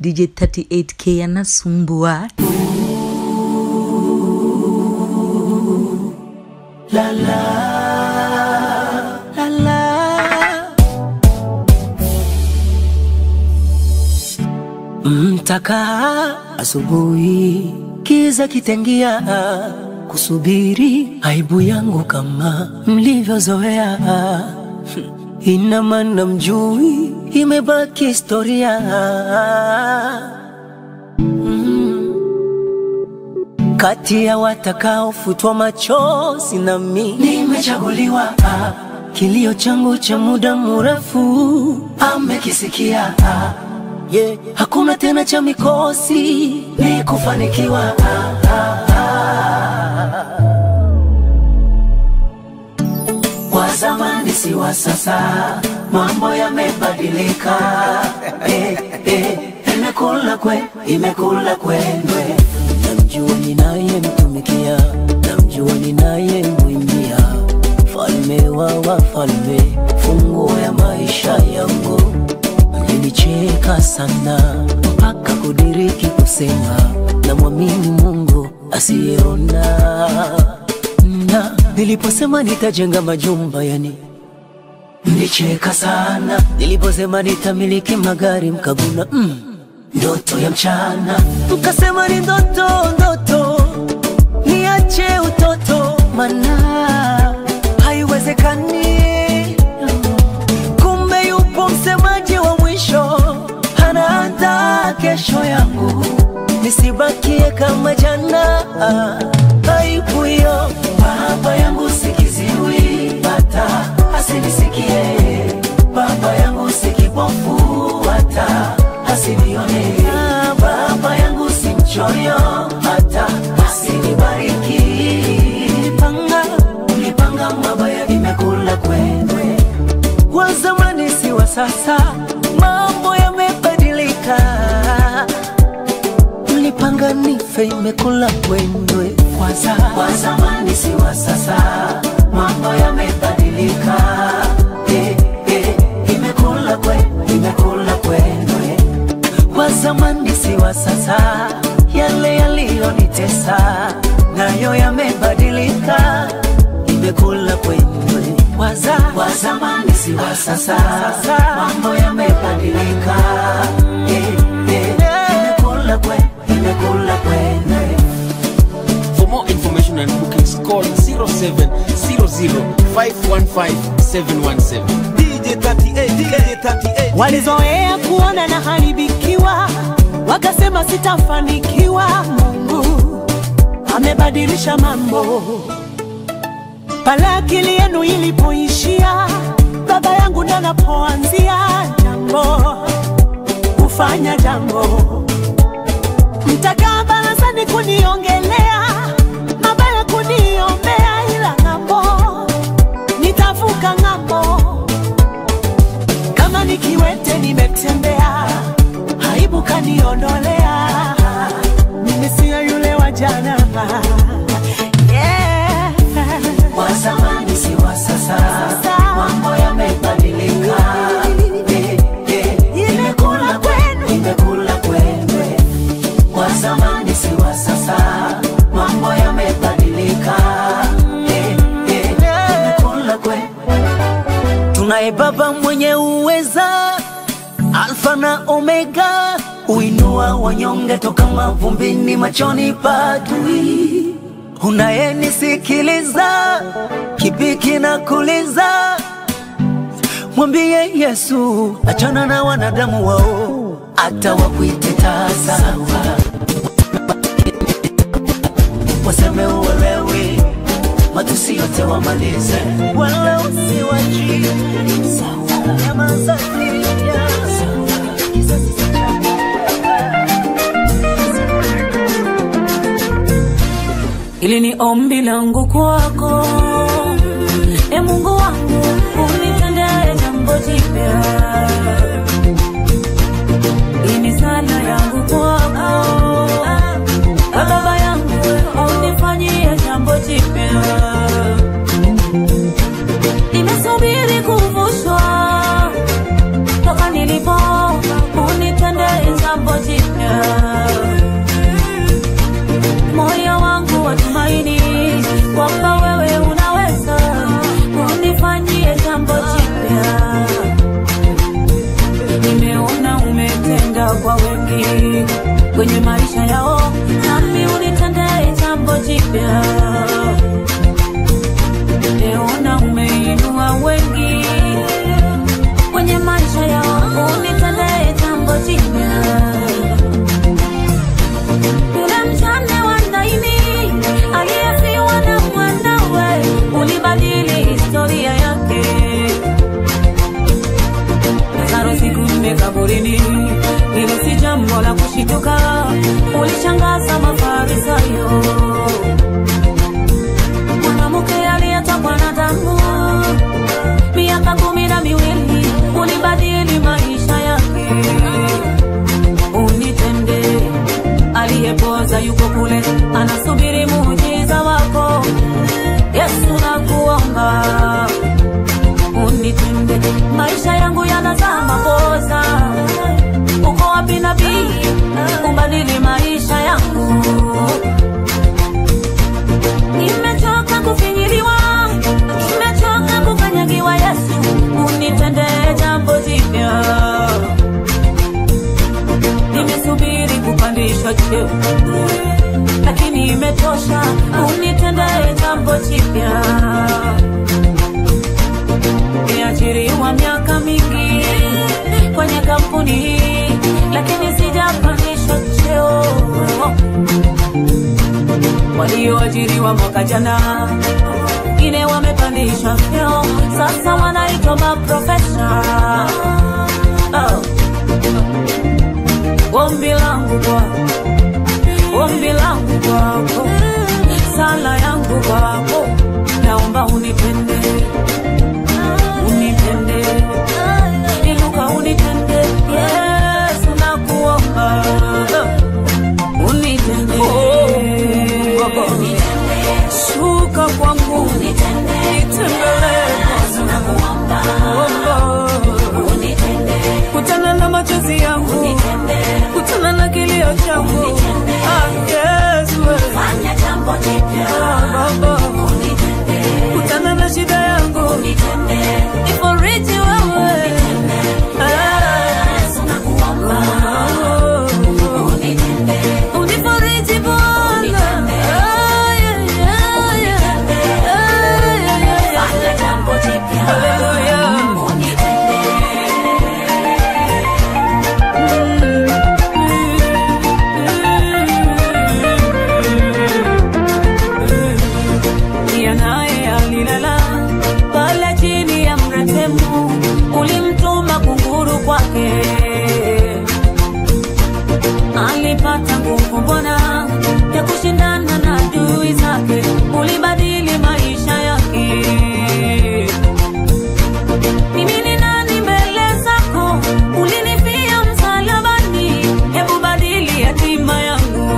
DJ 38K anasumbua. La la la la. Mtakaa asubuhi, kiza kitengia, kusubiri aibu yangu kama mlivyozoea. Ina maana mjui, imebaki historia. Mm. Kati ya watakaofutwa machozi na mi nimechaguliwa. Ah, Kilio changu cha muda mrefu amekisikia. Ah, yeah. Hakuna tena cha mikosi, ni kufanikiwa. Ah, ah, ah. Wa zamani si wa sasa, mambo yamebadilika. Eh, eh, imekula kwe, imekula kwendwe. Namjua ninayemtumikia, namjua ninayemwimbia, falme wa wafalme, funguo ya maisha yangu. Mlinicheka sana mpaka kudiriki kusema, namwamini Mungu asiyeona na niliposema nitajenga majumba yani mlicheka sana niliposema nitamiliki magari mkaguna mm, ndoto ya mchana mkasema ni ndoto ndoto niache utoto mana haiwezekani kumbe yupo msemaji wa mwisho anaandaa kesho yangu nisibakie kama jana aibu hiyo baba yangu sikiziwi hata asinisikie baba yangu sikipofu hata asinione baba yangu si mchoyo hata asinibariki nilipanga nilipanga mabaya nimekula kwendwe wa zamani si wa sasa mambo yamebadilika mlipanga nife imekula kwendwe kwanza wa zamani si wa sasa mambo yamebadilika eh, eh, imekula kwe imekula kwendwe wa zamani si wa sasa yale yaliyonitesa nayo yamebadilika imekula kwendwe waza wa zamani si wa sasa mambo yamebadilika eh, eh, imekula kwe imekula kwendwe For more information and bookings, call 0700-515-717. DJ 38, DJ 38. Walizoea kuona na haribikiwa, wakasema sitafanikiwa. Mungu amebadilisha mambo. Pale akili yenu ilipoishia, baba yangu ndo anapoanzia jambo, kufanya jambo. Mtakaa barazani kuniongelea mabaya, kuniombea, ila ng'ambo nitavuka ng'ambo kama nikiwete nimetembea, aibu kaniondolea, mimi siyo yule wa jana. Yeah. wa zamani si wa sasa, mambo yamebadilika. Eh, eh, Imekula kwenu, imekula kwenu. Wa zamani si wa sasa, mambo yamebadilika. Eh, eh, Imekula kwenu. Tunaye Baba mwenye uweza, Alfa na Omega, uinua wanyonge toka mavumbini, machoni padui. Unayenisikiliza, kipi kinakuliza? Mwambie Yesu, achana na wanadamu wao, hata wakuite tasa, waseme uelewi, matusi yote wamalize, wala usiwaji nyamaza kimya. Kizazi cha Hili ni ombi langu kwako, e Mungu wangu, unitendee jambo jipya. Hii ni sala yangu kwako, e Baba yangu, unifanyie jambo jipya. Nimesubiri kuvushwa toka nilipo, unitendee jambo jambo jipya moyo wangu watumaini kwamba wewe unaweza unifanyie jambo jipya nimeona umetenda kwa wengi kwenye maisha yao nami unitendee jambo jipya nimeona umeinua wengi kwenye maisha yao unitendee jambo jipya yule mjane wa Naini aliyefiwa na mwanawe, ulibadili historia yake. Lazaro siku nne kaburini, hilo si jambo la kushituka, ulishangaza Mafarisayo. Mwanamke aliyetokwa na damu miaka kumi na miwili, ulibadili maisha yake unitende aliyepoza yuko kule anasubiri muujiza wako yesu nakuomba unitende maisha yangu yanazaa makosa uko wapi nabii ubadili maisha yangu nimechoka kufinyiliwa nimechoka kukanyagiwa yesu unitende jambo jipya nimesubiri kupandishwa cheo lakini imetosha unitendee jambo jipya niajiriwa miaka mingi kwenye kampuni hii lakini sijapandishwa cheo walioajiriwa mwaka jana wengine wamepandishwa vyeo sasa wanaitwa maprofesa oh. ombi langu kwako, ombi langu kwako, sala yangu kwako, naomba unipende, unipende, inuka unipende, Yesu nakuomba, unipende, shuka kwangu, nitembelee kutana na machozi yangu kutana na kilio changu Ah, Yesu, Ah, Baba. kutana na shida yangu iforiji wewe Ah. Unifariji Bwana. Ah, yeah, yeah, yeah. Ah, yeah, yeah, yeah. Hallelujah. Pia naye alilala pale chini ya mretemu, ulimtuma kunguru kwake. Alipata nguvu Bwana ya kushindana na adui zake, ulibadili maisha yake. Mimi ni nani mbele zako? Ulinifia msalabani, hebu badili hatima yangu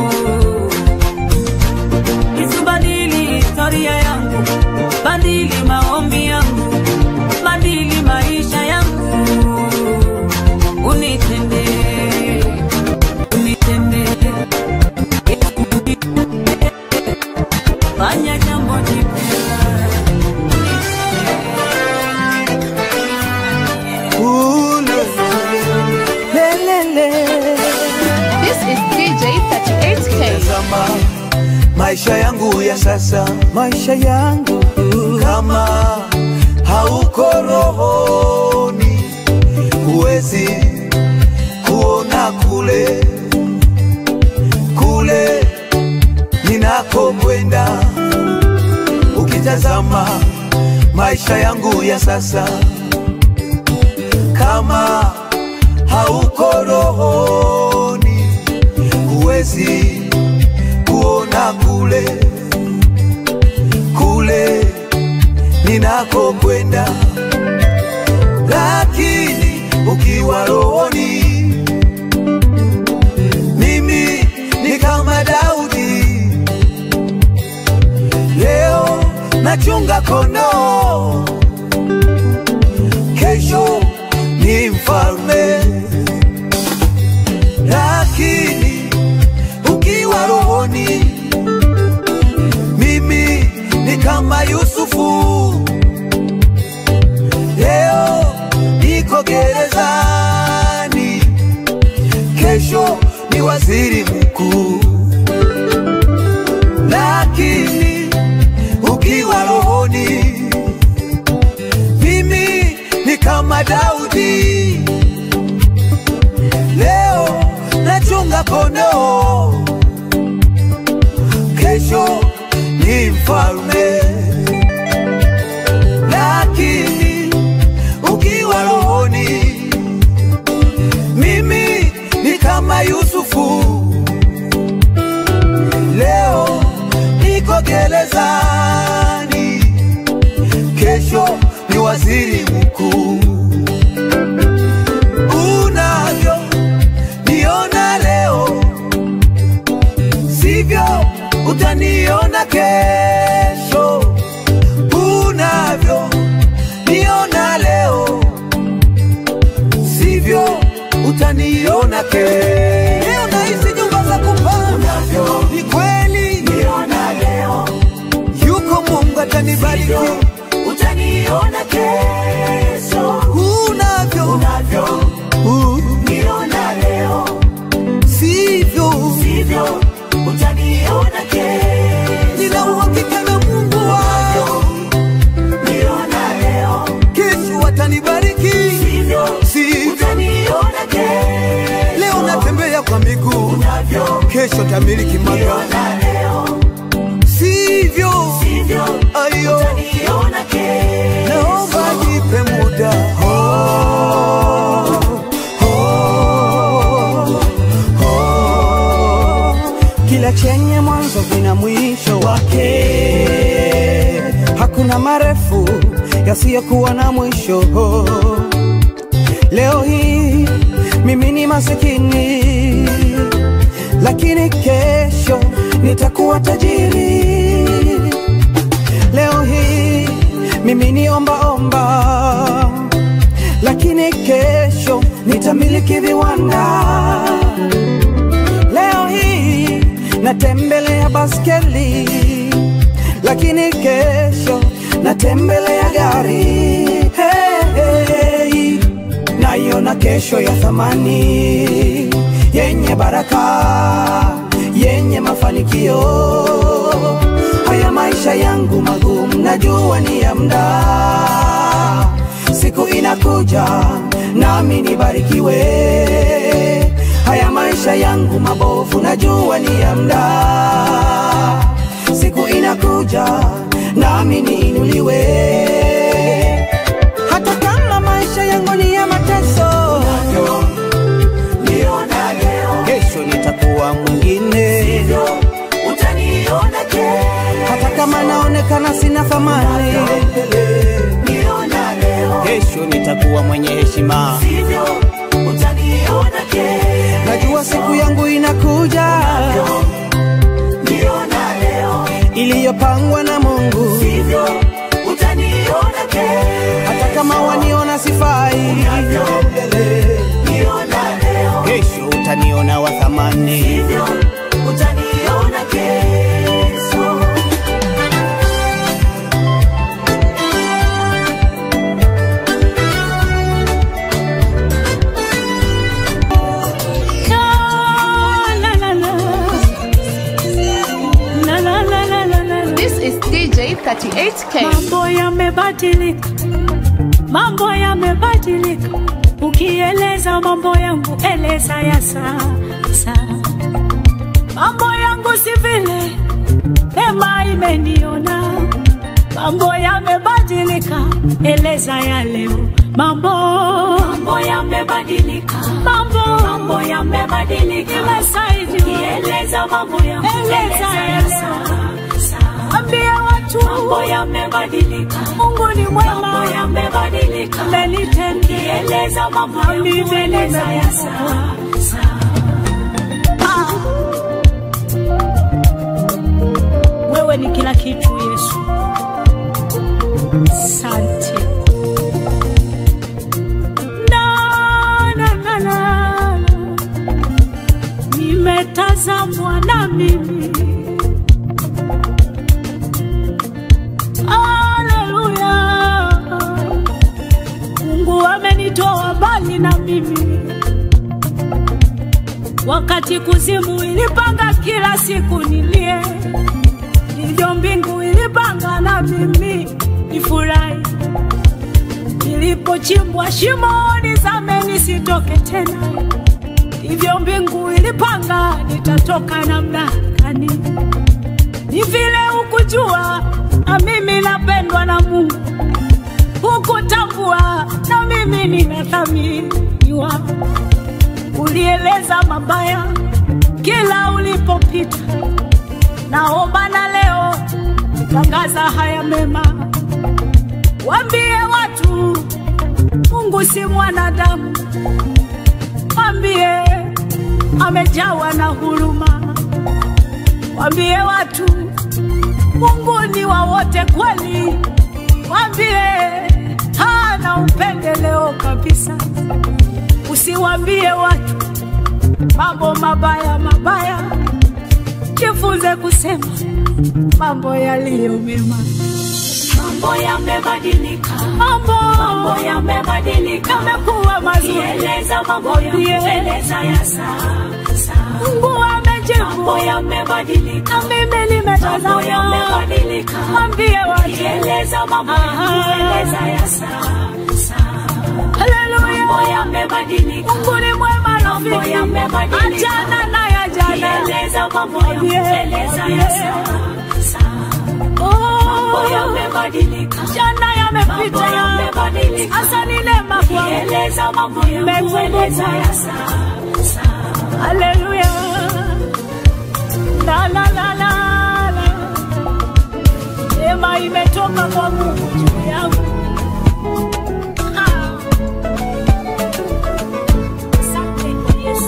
Isibadili historia yangu, badili maombi yangu, badili maisha yangu, unitende, unitende, fanya jambo jipya. This is DJ 38K. Tazama maisha yangu ya sasa, maisha yangu kama hauko rohoni, huwezi kuona kule kule ninakokwenda. Ukitazama maisha yangu ya sasa, kama hauko rohoni, huwezi kuona kule kule ninakokwenda, lakini ukiwa rohoni, mimi ni kama Daudi. Leo nachunga kondoo, kesho ni mfalme. kesho ni waziri mkuu. Lakini ukiwa rohoni, mimi ni kama Daudi, leo nachunga kondoo, kesho ni mfalme. Lakini ukiwa rohoni, mimi ni kama Yusufu, leo niko gerezani, kesho ni waziri mkuu. Unavyo niona leo, sivyo utaniona kesho. Unavyo niona leo, sivyo utaniona kesho. Leo naishi nyumba za kupanga, ni kweli niona leo, yuko Mungu atanibariki, utaniona kesho. Unavyo unavyo niona leo, sivyo sivyo utaniona kesho. Nina uhakika na Mungu wangu, niona leo, kesho atanibariki, sivyo sivyo utaniona kesho. Leo natembea kwa miguu, kesho tamiliki magari, sivyo sivyo, ayo utaniona kesho. Naomba nipe muda oh, oh, oh. Kila chenye mwanzo kina mwisho wake, hakuna marefu yasiyokuwa na mwisho. Leo hii mimi ni masikini, lakini kesho nitakuwa tajiri. Leo hii mimi ni ombaomba, lakini kesho nitamiliki viwanda. Leo hii natembelea baskeli, lakini kesho natembelea gari. Hey, hey, naiona kesho ya thamani yenye baraka, yenye mafanikio. Haya maisha yangu magumu, najua ni ya muda, siku inakuja nami nibarikiwe. Haya maisha yangu mabovu, najua ni ya muda, siku inakuja nami niinuliwe. Hata kama maisha yangu ni ya mateso, niona leo, kesho nitakuwa mwingine, utaniona kesho. Hata kama naonekana sina thamani, niona leo, kesho nitakuwa mwenye heshima, utaniona kesho. Najua siku yangu inakuja, niona leo, iliyopangwa na Mungu, sivyo utaniona kesho. Hata kama waniona sifai, niona leo, kesho utaniona wa thamani, sivyo utaniona kesho. This is DJ 38K. Mambo yamebadilika, mambo yamebadilika. Ukieleza mambo yangu, eleza ya sasa. Mambo yangu si vile mema imeniona. Mambo yamebadilika, eleza ya leo. Mambo mambo yamebadilika, mambo mambo yamebadilika. Imesaidia ukieleza mambo yangu, eleza ya sasa. Ambia watu mambo yamebadilika, Mungu ni mwema, mambo yamebadilika, amenitendea, eleza mambo yangu, eleza ya sasa. Ah. Wewe ni kila kitu Yesu, asante. Na, na, na, na. Nimetazamwa na mimi Haleluya. Mungu amenitoa mbali na mimi, wakati kuzimu ilipanga kila siku nilie, ndivyo mbingu ilipanga na mimi nifurahi. Nilipochimbwa shimoni zame nisitoke tena, ndivyo mbingu ilipanga nitatoka namna gani. Ni vile hukujua na mimi napendwa na Mungu, hukutambua na mimi ninathaminiwa. Ulieleza mabaya kila ulipopita, naomba na leo tangaza haya mema, wambie watu Mungu si mwanadamu, wambie amejawa na huruma, wambie watu Mungu ni wa wote kweli, wambie hana upendeleo kabisa. Usiwambie watu mambo mabaya mabaya, jifunze kusema mambo yaliyo mema. Mambo yamebadilika, mambo, mambo yamebadilika, yamekuwa mazuri. Eleza mambo yameeleza ya sasa. Mungu amejibu, mambo yamebadilika, mimi nimetazama, mambo yamebadilika. Mwambie watu, eleza mambo yameeleza ya sasa. Haleluya, mambo yamebadilika. Mungu ni mwema rafiki, mambo yamebadilika. Achana na ya jana, eleza mambo yameeleza ya sasa. Mambo yamebadilika, jana yamepita, sasa ni neema kwangu, nimekueleza ya sasa. Haleluya, la la la la la, neema imetoka kwa Mungu juu yangu. Ah. Asante kwa Yesu.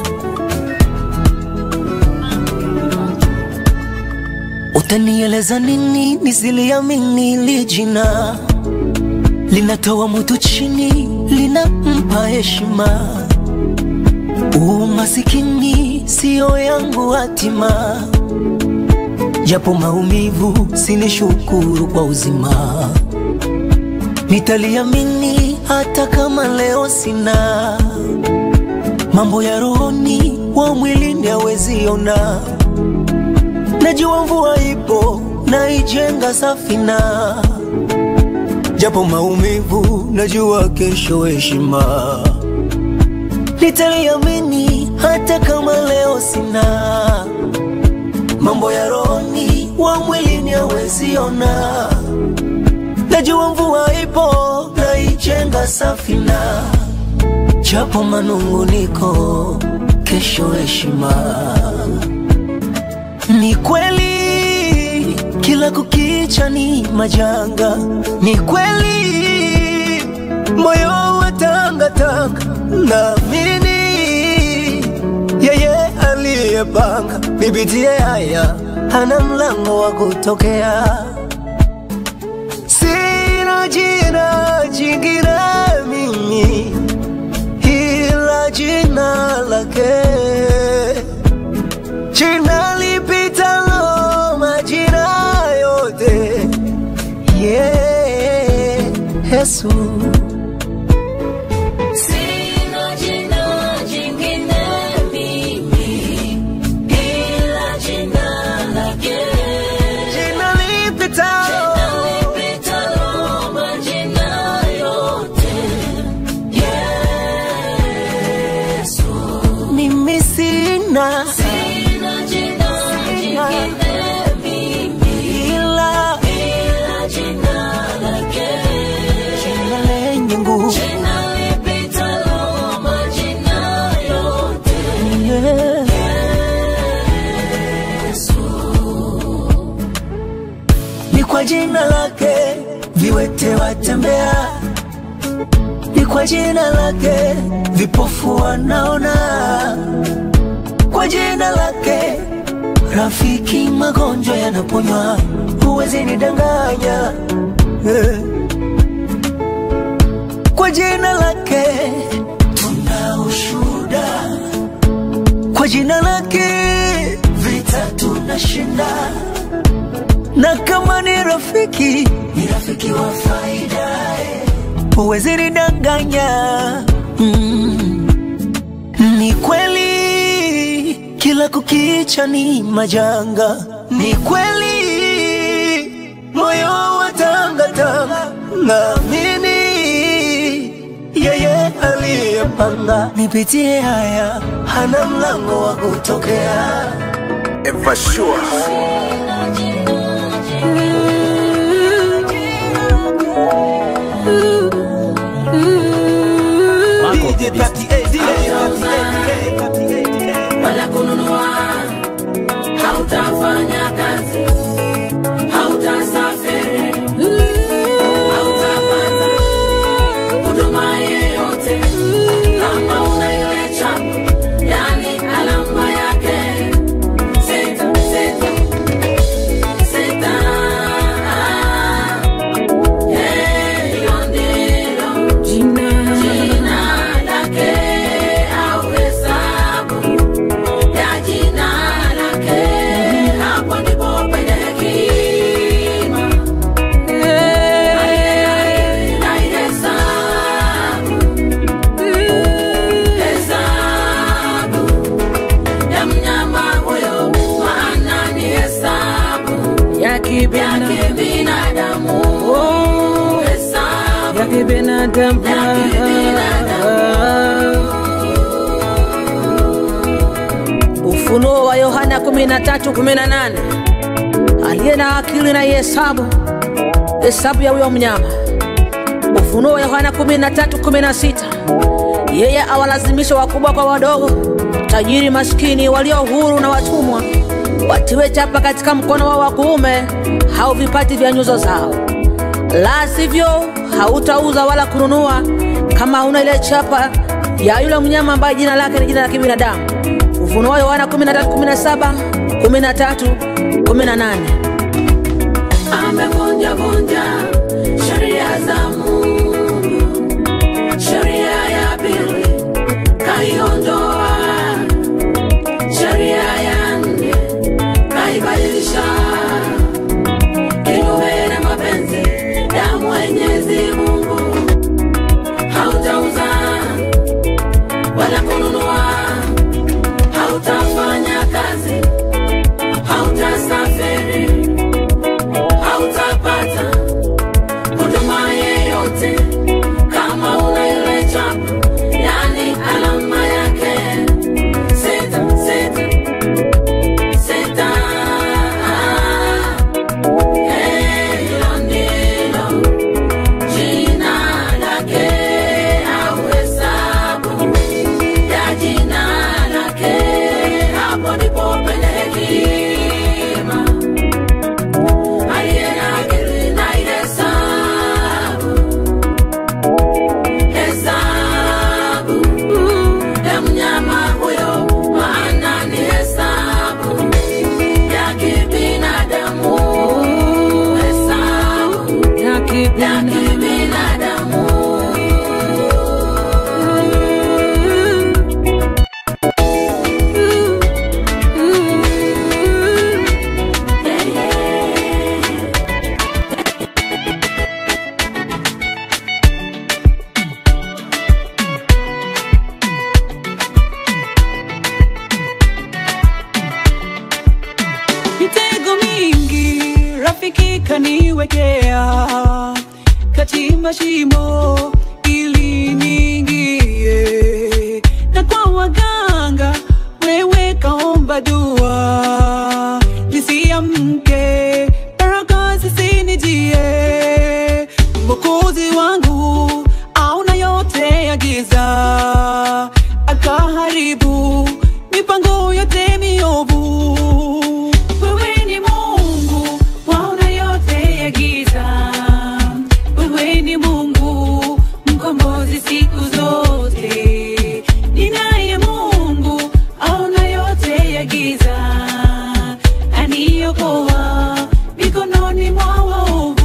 Utanieleza nini nisiliamini hili jina linatoa mtu chini, linampa heshima. Umasikini siyo yangu hatima, japo maumivu sinishukuru kwa uzima. Nitaliamini hata kama leo sina mambo ya rohoni, wa mwilini hawezi ona. Najua mvua ipo naijenga safina, japo maumivu, najua kesho heshima. Nitaliamini hata kama leo sina mambo ya rohoni, wa mwilini hawezi ona. Najua mvua ipo naijenga safina, japo manunguniko, kesho heshima. Ni kweli kila kukicha ni majanga, ni kweli moyo wa tangatanga, naamini yeye aliyepanga nipitie haya hana mlango wa kutokea. Sina jina jingine mimi ila jina lake jina lipitalo majina yote, yeah, Yesu. Sina jina jingine mimi ila jina lake. Jina lipitalo Lipitalo majina yote. Yesu. mimi sina Sina jina jingine mimi ila ila jina lake. jina lenye nguvu Jina lipitalo majina yote. yeah. Ni kwa jina lake viwete watembea, ni kwa jina lake vipofu wanaona, kwa jina lake rafiki magonjwa yanaponywa. Huwezi nidanganya eh. Kwa jina lake tuna ushuhuda, kwa jina lake vita tunashinda na kama ni rafiki ni rafiki wa faida eh. huwezi nidanganya mm. ni kweli kila kukicha ni majanga. Ni kweli moyo wa tangatanga, naamini yeye aliyepanga nipitie haya, hana mlango wa kutokea. Ever sure. DJ 38, DJ 38, 38. wala kununua, hautafanya kazi, hautasafiri, hautapata huduma yeyote kama una ile chapa, yani alama yake sita sita sita. Eh, hilo ndilo jina lake au hesabu ya jina lake, hapo ndipo penye hekima. Naihesabu, hesabu ya mnyama huyo, maana ni hesabu ya yake binadamu. Hesabu yake binadamu yake binadamu. Ufunuo wa Yohana 13:18 aliye na akili na ihesabu hesabu ya huyo mnyama. Ufunuo wa Yohana 13:16 yeye awalazimisha wakubwa kwa wadogo, tajiri maskini, walio huru na watumwa, watiwe chapa katika mkono wao wa kuume au vipati vya nyuso zao, la sivyo hautauza wala kununua kama hauna ile chapa ya yule mnyama ambaye jina lake ni jina la kibinadamu. Ufunuo wa Yohana 13:17, 13, 18. amevunja vunja sheria za Mungu, sheria ya pili kaiondoa, sheria ya nne kaibadilisha kinyume na mapenzi ya Mwenyezi Mungu. Hautauza wala kununua, hautafanya kazi, hautasafiri hautapata huduma yeyote kama una ile chapa, yani alama yake sita sita sita. Eh, hilo ndilo jina lake au hesabu ya jina lake, hapo ndipo penye hekima aliye na akili na ihesabu hesabu ya mnyama huyo, maana ni hesabu ya kibinadamu, hesabu Ya ya kibinadamu. kibinadamu. mitego mingi rafiki kaniwekea kati mashimo ili niingie na kwa waganga wewe kaomba dua nisiamke baraka zisinijie mwokozi wangu auna yote ya giza akaharibu mipango yote miovu wewe ni mungu waona yote ya giza wewe ni mungu mkombozi siku zote ninaye mungu aona yote ya giza aniokoa mikononi mwa waovu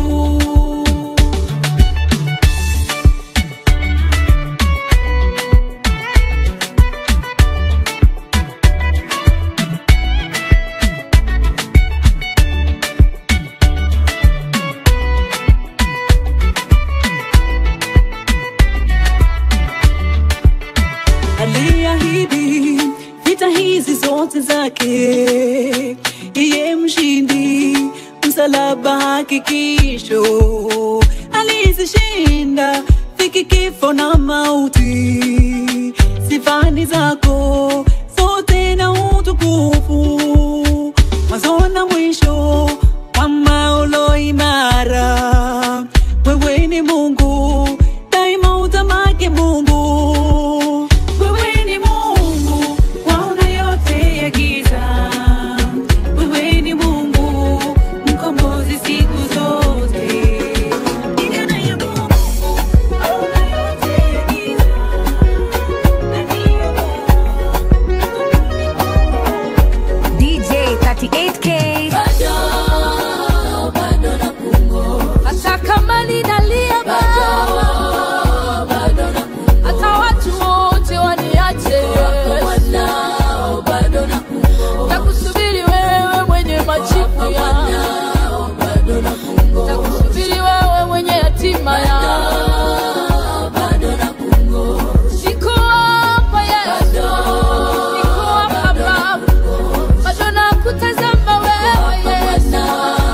aliahidi vita hizi zote zake iye mshindi msalaba hakikisho alizishinda dhiki kifo na mauti sifani zako zote na utukufu mwanzo na mwisho kama ulo imara wewe ni mungu daima utamake mungu wewe ni mungu waona yote ya giza wewe ni mungu mkombozi siku zote Ingana ya Mungu, waona yote ya giza. DJ 38K. hata kama ninalia hata watu wote waniache takusubiri wewe mwenye majibu ya takusubiri wewe mwenye yatima ya Niko hapa Yesu, niko hapa Baba, bado nakutazama wewe Yesu.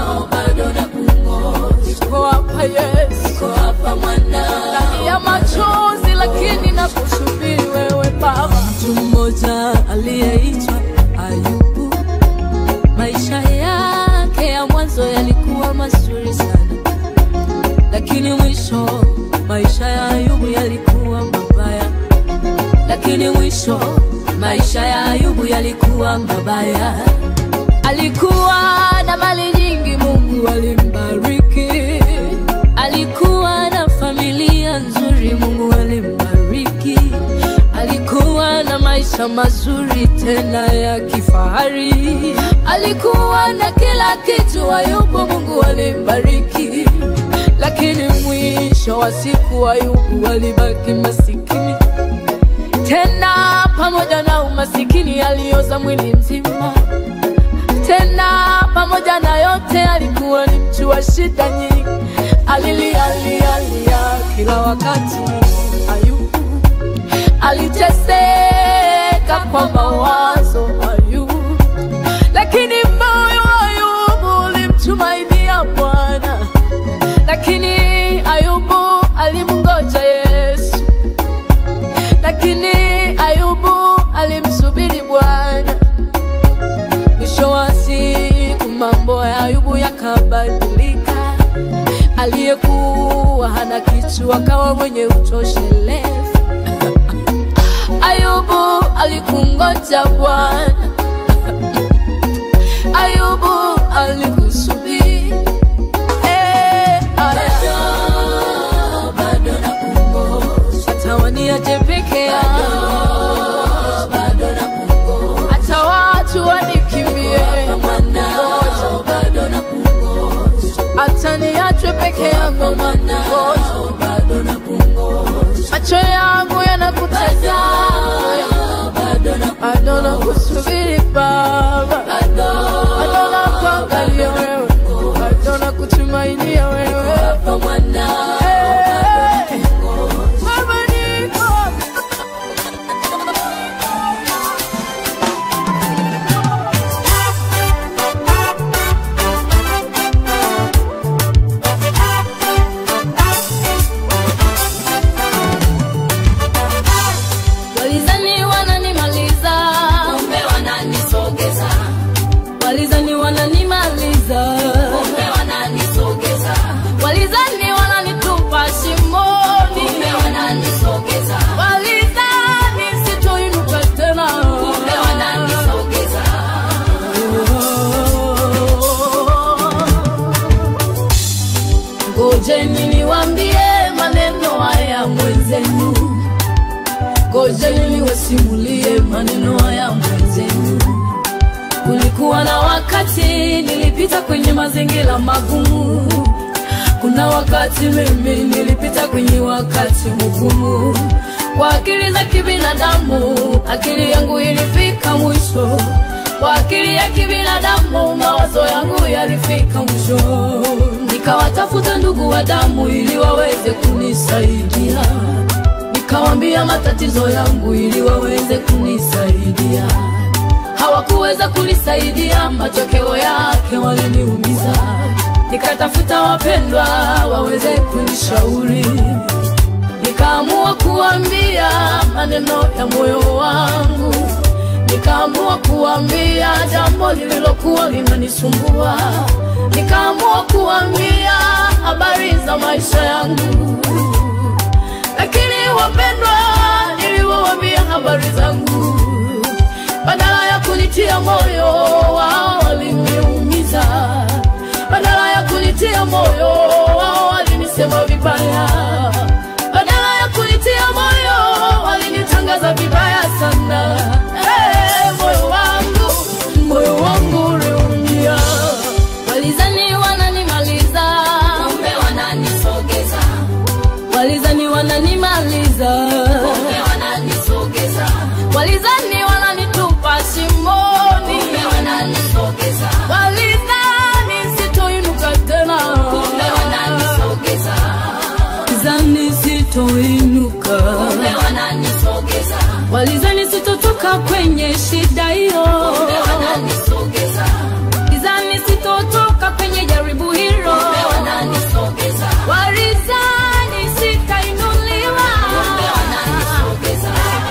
Niko hapa Yesu, ndani ya machozi, lakini nakusubiri wewe Baba. Mtu mmoja aliyeitwa Ayubu, maisha yake ya mwanzo yalikuwa mazuri sana, lakini mwisho maisha ya Ayubu yalikuwa mabaya, lakini mwisho maisha ya Ayubu yalikuwa mabaya. Alikuwa na mali nyingi, Mungu alimbariki. Alikuwa na familia nzuri, Mungu alimbariki. Alikuwa na maisha mazuri tena ya kifahari. Alikuwa na kila kitu, Ayubu Mungu alimbariki. Lakini mwisho wa siku Ayubu alibaki masikini tena pamoja na umasikini alioza mwili mzima tena pamoja na yote alikuwa ni mtu wa shida nyingi alilialialia kila wakati ayubu aliteseka kwa mawazo ayubu lakini moyo wa ayubu ulimtumainia bwana lakini ayubu alimngoja yesu lakini ayubu alimsubiri bwana mwisho wa siku mambo ya ayubu yakabadilika aliyekuwa hana kitu akawa mwenye utoshelevu ayubu alikungoja bwana ayubu alikusubiri Eh, aya. hata waniache peke yangu hata watu wanikimbie hata niachwe peke yangu macho yangu yanakutazama bado nakusubiri baba bado nakuangalia wewe bado nakutumainia wewe Eh, Baba niko walizani wananimaliza kumbe wananisogeza walizani wananimaliza kumbe wananisogeza walizani wananitupa shimoni kumbe wananisogeza walizani sitoinuka tena kumbe wananisogeza ngojeni niwambie maneno haya mwenzenu ngojeni niwasimulie maneno haya mwenzenu kulikuwa na wakati nilipita kwenye mazingira magumu kuna wakati mimi nilipita kwenye wakati mgumu kwa akili za kibinadamu akili yangu ilifika mwisho kwa akili ya kibinadamu mawazo yangu yalifika mwisho nikawatafuta ndugu wa damu ili waweze kunisaidia nikawambia matatizo yangu ili waweze kunisaidia hawakuweza kunisaidia, matokeo yake waliniumiza. Nikatafuta wapendwa waweze kunishauri, nikaamua kuambia maneno ya moyo wangu, nikaamua kuambia jambo lililokuwa linanisumbua, nikaamua kuambia habari za maisha yangu, lakini wapendwa, niliwaambia habari zangu badala ya kunitia moyo wao waliniumiza, badala ya kunitia moyo wao walinisema vibaya, badala ya kunitia moyo walinitangaza vibaya sana. Hey, moyo wangu, moyo wangu uliumia, walizani wananimaliza, kumbe wananisogeza, walizani wananimaliza, kumbe wananisogeza, walizani wananitupa shimoni, kumbe wananisogeza, walizani sitoinuka tena, kumbe wananisogeza, walizani sitoinuka, kumbe wananisogeza, walizani sitotoka kwenye shida hiyo, kumbe wananisogeza, walizani sitotoka kwenye jaribu hilo, kumbe wananisogeza, walizani sitainuliwa, kumbe wananisogeza.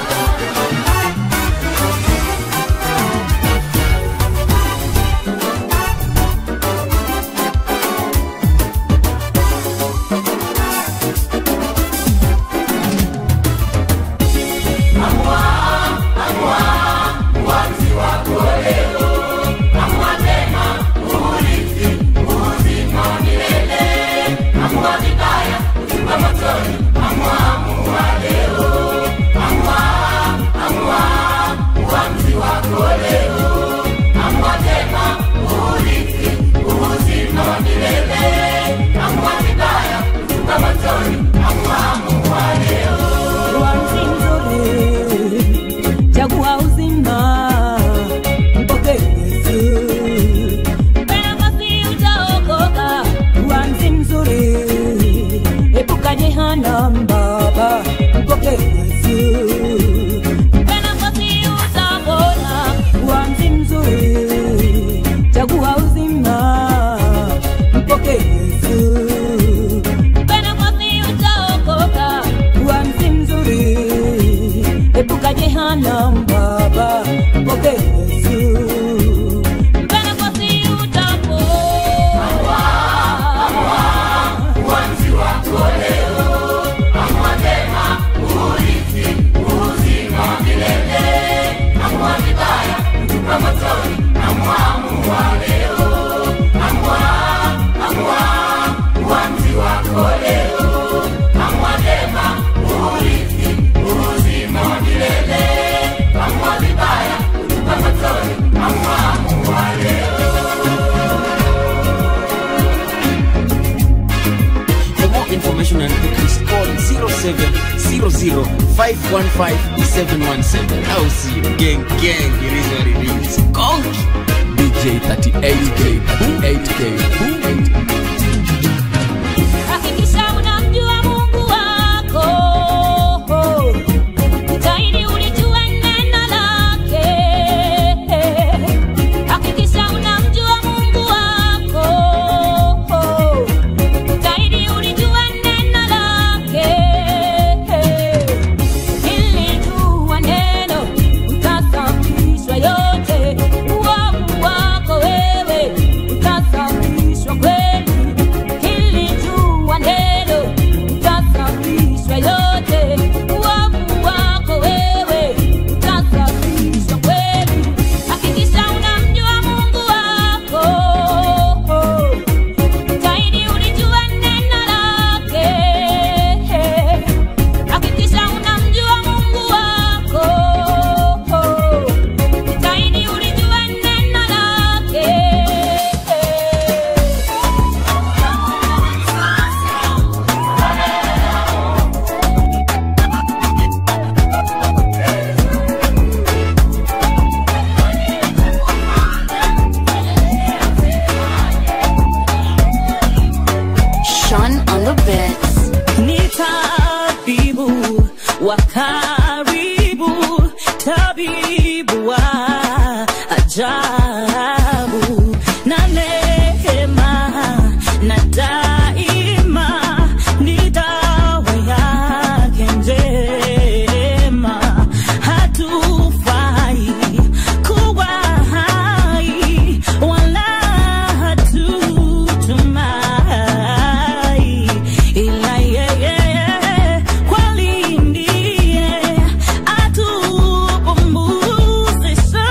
chagua uzima mpokee Yesu. Mpenda basi utaokoka, uanzi mzuri, epuka jehanamu baba, mpokee Yesu. Mpenda basi utapona, uanzi mzuri, chagua uzima, mpokee Yesu. Mpenda basi utaokoka, uanzi mzuri, epuka jehanamu baba, mpokee Yesu. Mpenda basi utapona. uanzi wako leo, amua mema, urithi uzima wa milele, amua vibaya, tupa motoni, amua amua leo, amua amua uanzi wako leo, amua mema, urithi uzima wa milele, amua vibaya, tupa motoni, amua amua leo. For more information and bookings, call 0700-515-717. I'll see you. Gang, gang, it is what it is. Conky. DJ 38K, 38K, 38K. Hakikisha unamjua Mungu wako, jitahidi ulijue neno lake. Hakikisha unamjua Mungu wako, jitahidi ulijue neno lake. Ili jua neno utasafishwa yote, uovu wako wewe utasafishwa ajabu na neema na daima ni dawa yake njema hatufai kuwa hai wala hatutumai ila yeye kweli ndiye atupumzisha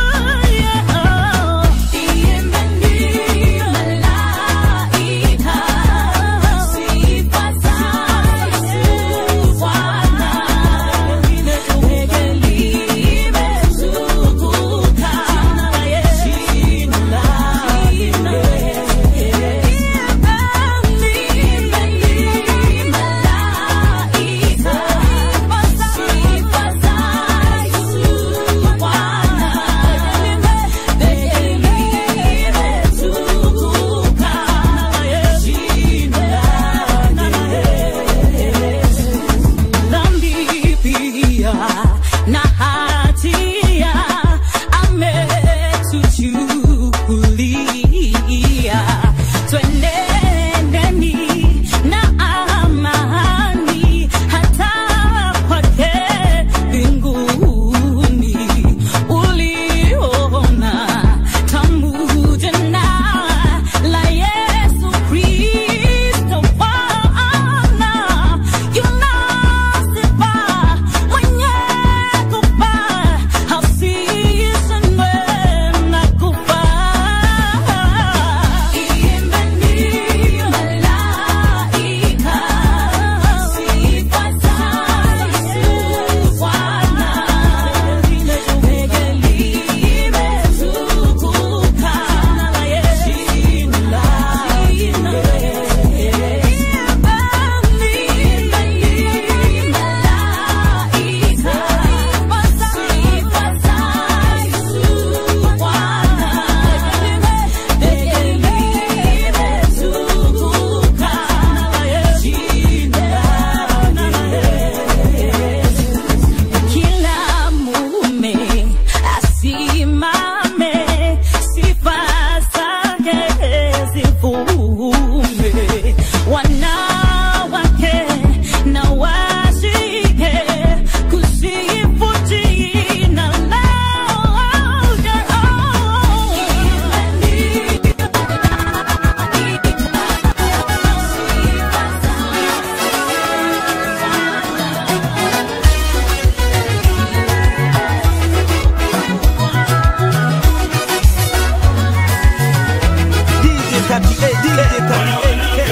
dhambi pia na hatia ametuchukulia twenendeni na amani hata kwake mbinguni uliona tamu jina la Yesu Kristo Bwana yunasifa mwenye kufa hasishindwe na kufa imbeni malaika sifa za Yesu Bwana peke limetukuka jina la kila mume asimame, sifa zake zivume. Wanawake na washike kusifu jina lake. DJ 38, DJ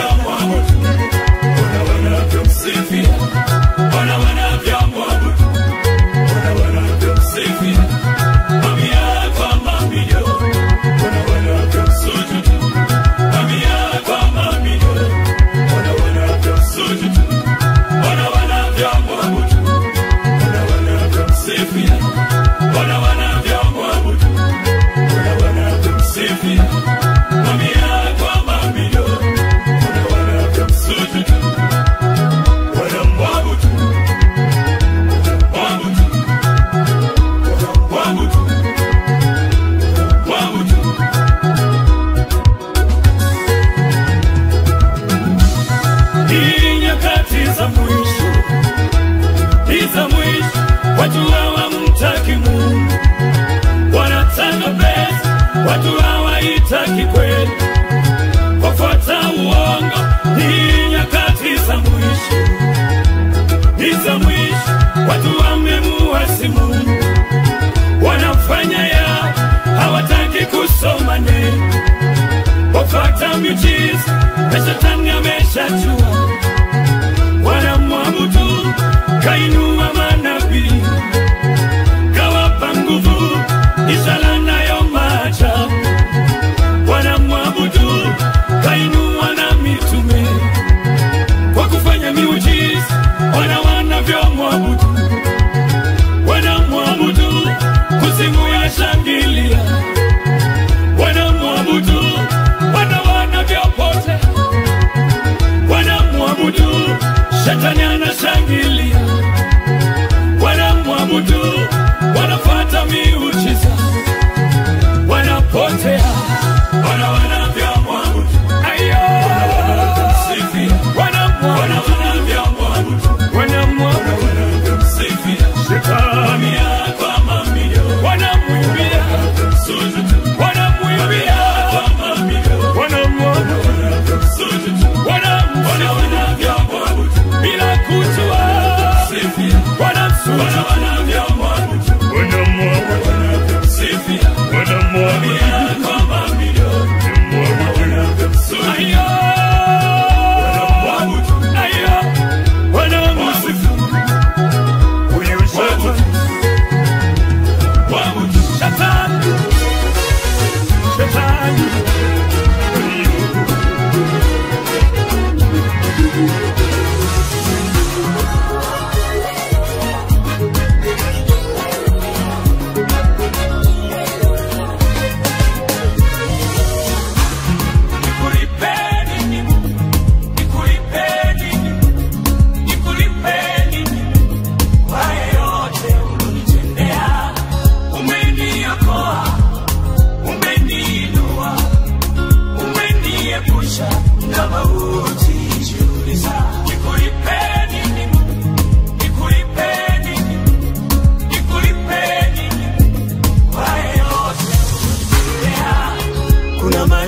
Hii nyakati za mwisho, hii za mwisho, watu hawamtaki Mungu, wanataka pesa, watu hawaitaki kweli, wafuata uongo. Hii nyakati za mwisho, hii za mwisho, watu wamemuasi Mungu, wanafanya yao, hawataki kusoma neno, wafuata miujiza na shetani ameshajua, wanamwabudu kainua manabii, kawapa nguvu, ishara nayo maajabu, wanamwabudu kainua na mitume, kwa kufanya miujiza, wana wanavyomwabudu, wanamwabudu kuzimu ya shangilia, wanamwabudu wana wanavyopotea wanamwabudu, shetani anashangilia,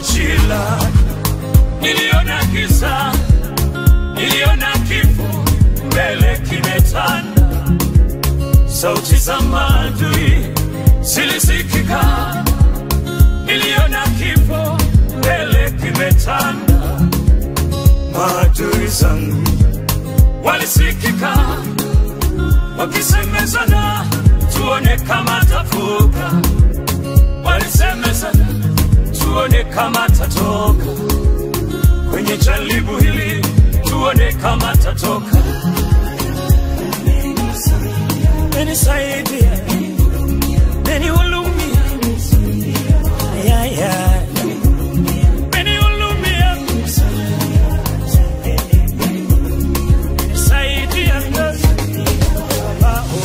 majira, niliona giza, niliona kifo mbele kimetanda, sauti za maadui zilisikika, niliona kifo mbele kimetanda, maadui zangu walisikika wakisemezana, tuone kama tavuka, walisemezana tuone kama tatoka kwenye jaribu hili, tuone kama tatoka. Nisaidie, nihurumie, ya ya, nihurumie, nisaidie, Baba, oh.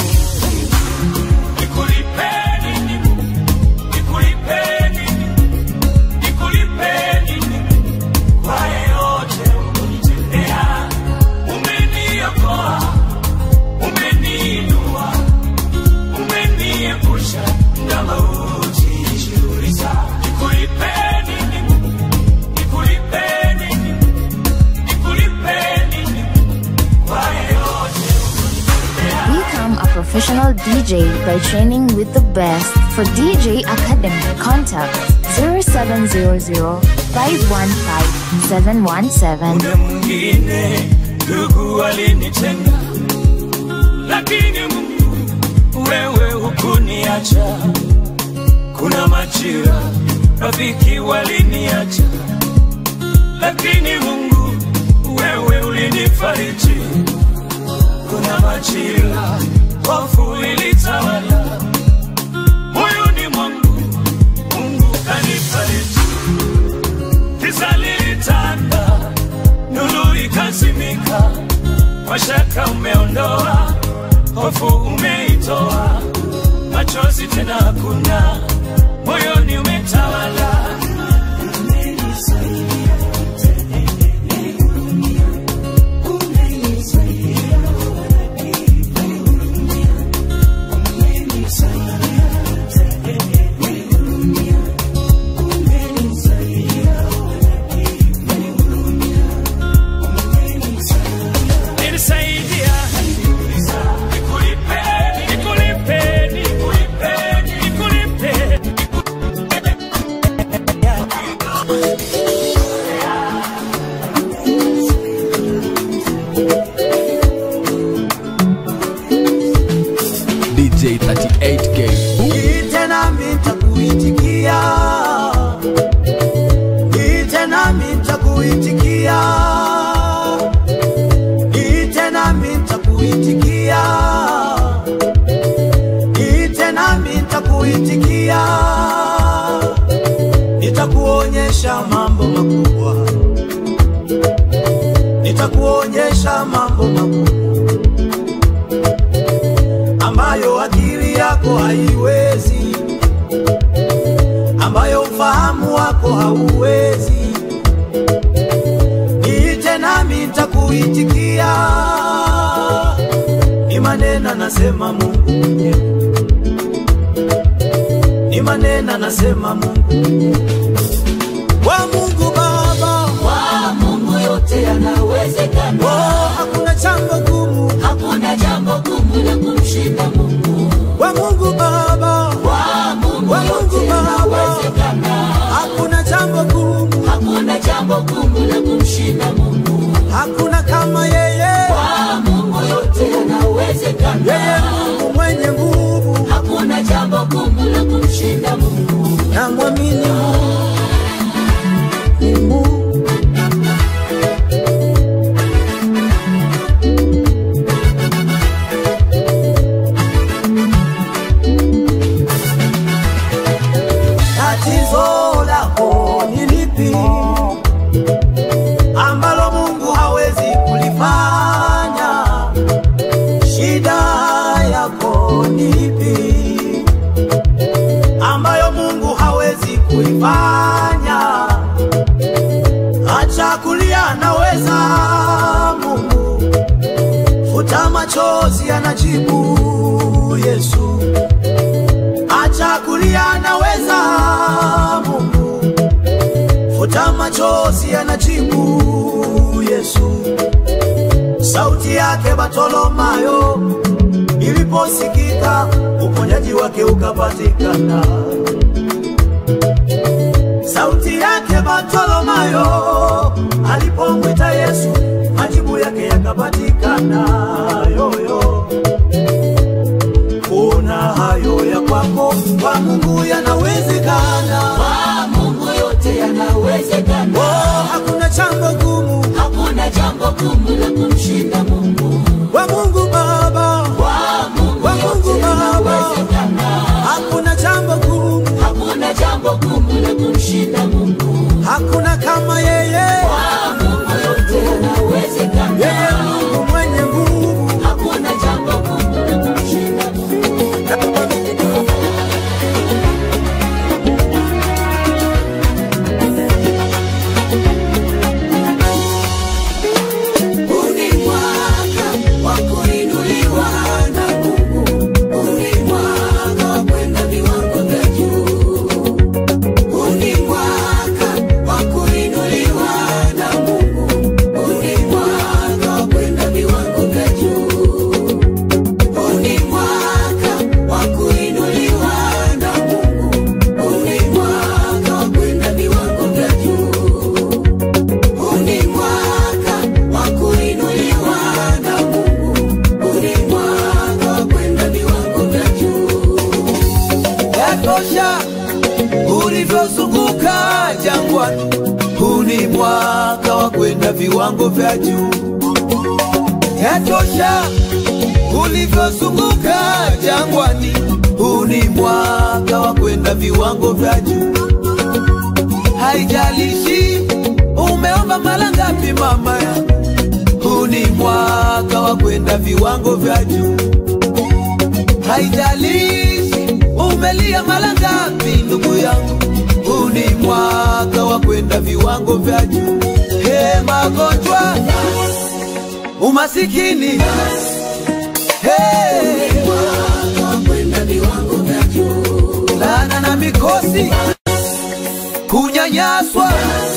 Nikulipeni, nikulipeni, nikulipeni kwa yote umenitendea, umeniokoa, umeniinua, umeniepusha na mauti. Jiuliza, nikulipeni, nikulipeni, nikulipeni kwa yote Become a professional DJ by training with the best. For DJ Academy, contact 0700 515 717. Muda mwingine ndugu walinitenga, lakini Mungu wewe hukuniacha. Kuna majira rafiki waliniacha, lakini Mungu wewe ulinifariji. Kuna majira hofu ilitawala moyoni mwangu, Mungu kanifariji. Giza lilitanda, nuru ikazimika, mashaka umeondoa, hofu umeitoa, machozi tena hakuna, moyoni umetawala. Nilisaidia, nikulipeni, nikulipeni, nikulipeni, nikulipeni. DJ 38K. Ite nami nitakuitikia, ite nami nitakuitikia, ite nami nitakuitikia, ite nami nitakuitikia, nitakuonyesha mambo makubwa, nitakuonyesha mambo makubwa ambayo akili yako haiwezi, ambayo ufahamu wako hauwezi. Niite nami nitakuitikia, ni maneno anasema Mungu mwenyewe, ni maneno anasema Mungu mwenyewe. Wa Mungu Baba, Kwa Mungu yote yanawezekana. oh, hakuna jambo gumu. Hakuna jambo gumu la kumshinda Mungu. Wa Mungu Baba, Kwa Mungu wa Mungu yote Baba, yanawezekana. hakuna jambo gumu. Hakuna jambo gumu la kumshinda Mungu. hakuna kama yeye. Kwa Mungu yote Yeye yanawezekana. Mungu mwenye nguvu, Hakuna jambo gumu la kumshinda Mungu. na mwamini Mungu. Mungu. Tatizo lako ni lipi ambalo Mungu hawezi kulifanya? Shida yako ni ipi ambayo Mungu hawezi kuifanya? Acha kulia, anaweza Mungu. Futa machozi, anajibu Yesu. Acha kulia, anaweza Mungu. futa machozi anajibu Yesu. Sauti yake Bartolomayo iliposikika, uponyaji wake ukapatikana. Sauti yake Bartolomayo alipomwita Yesu, majibu yake yakapatikana. Yoyo, kuna hayo ya kwako, kwa Mungu yanawezekana. Kwa Mungu yote yanawezekana. Oh, hakuna jambo gumu, Hakuna jambo gumu la kumshinda Mungu. kwa Mungu Baba, Kwa Mungu kwa Mungu yote Baba, yanawezekana. hakuna jambo gumu, Hakuna jambo gumu la kumshinda Mungu. hakuna kama yeye. Kwa Mungu yote yanawezekana. Yeye Mungu mwenye nguvu, Hakuna jambo gumu la kumshinda Mungu. Huu ni mwaka wa kuinuliwa na Mungu. Huu ni mwaka wa kwenda viwango vya juu. Huu ni mwaka wa kuinuliwa na Mungu. Huu ni mwaka wa kwenda viwango vya juu. Huu ni mwaka wa kuinuliwa na Mungu. Huu ni mwaka wa kwenda viwango vya juu. Huu ni mwaka wa kuinuliwa na Mungu. Huu ni mwaka wa kwenda viwango vya juu. yatosha ulivyozunguka jangwani. Huu ni mwaka wa kwenda viwango vya juu. Yatosha ulivyozunguka jangwani. Huu ni mwaka wa kwenda viwango vya juu. Haijalishi umeomba mara ngapi, mama yangu, huu ni mwaka wa kwenda viwango vya juu. Haijalishi umelia mara ngapi, ndugu yangu, huu ni mwaka wa kwenda viwango vya juu. He, magonjwa, umasikini, he, Mwaka wa kwenda viwango vya juu. laana na mikosi, kunyanyaswa,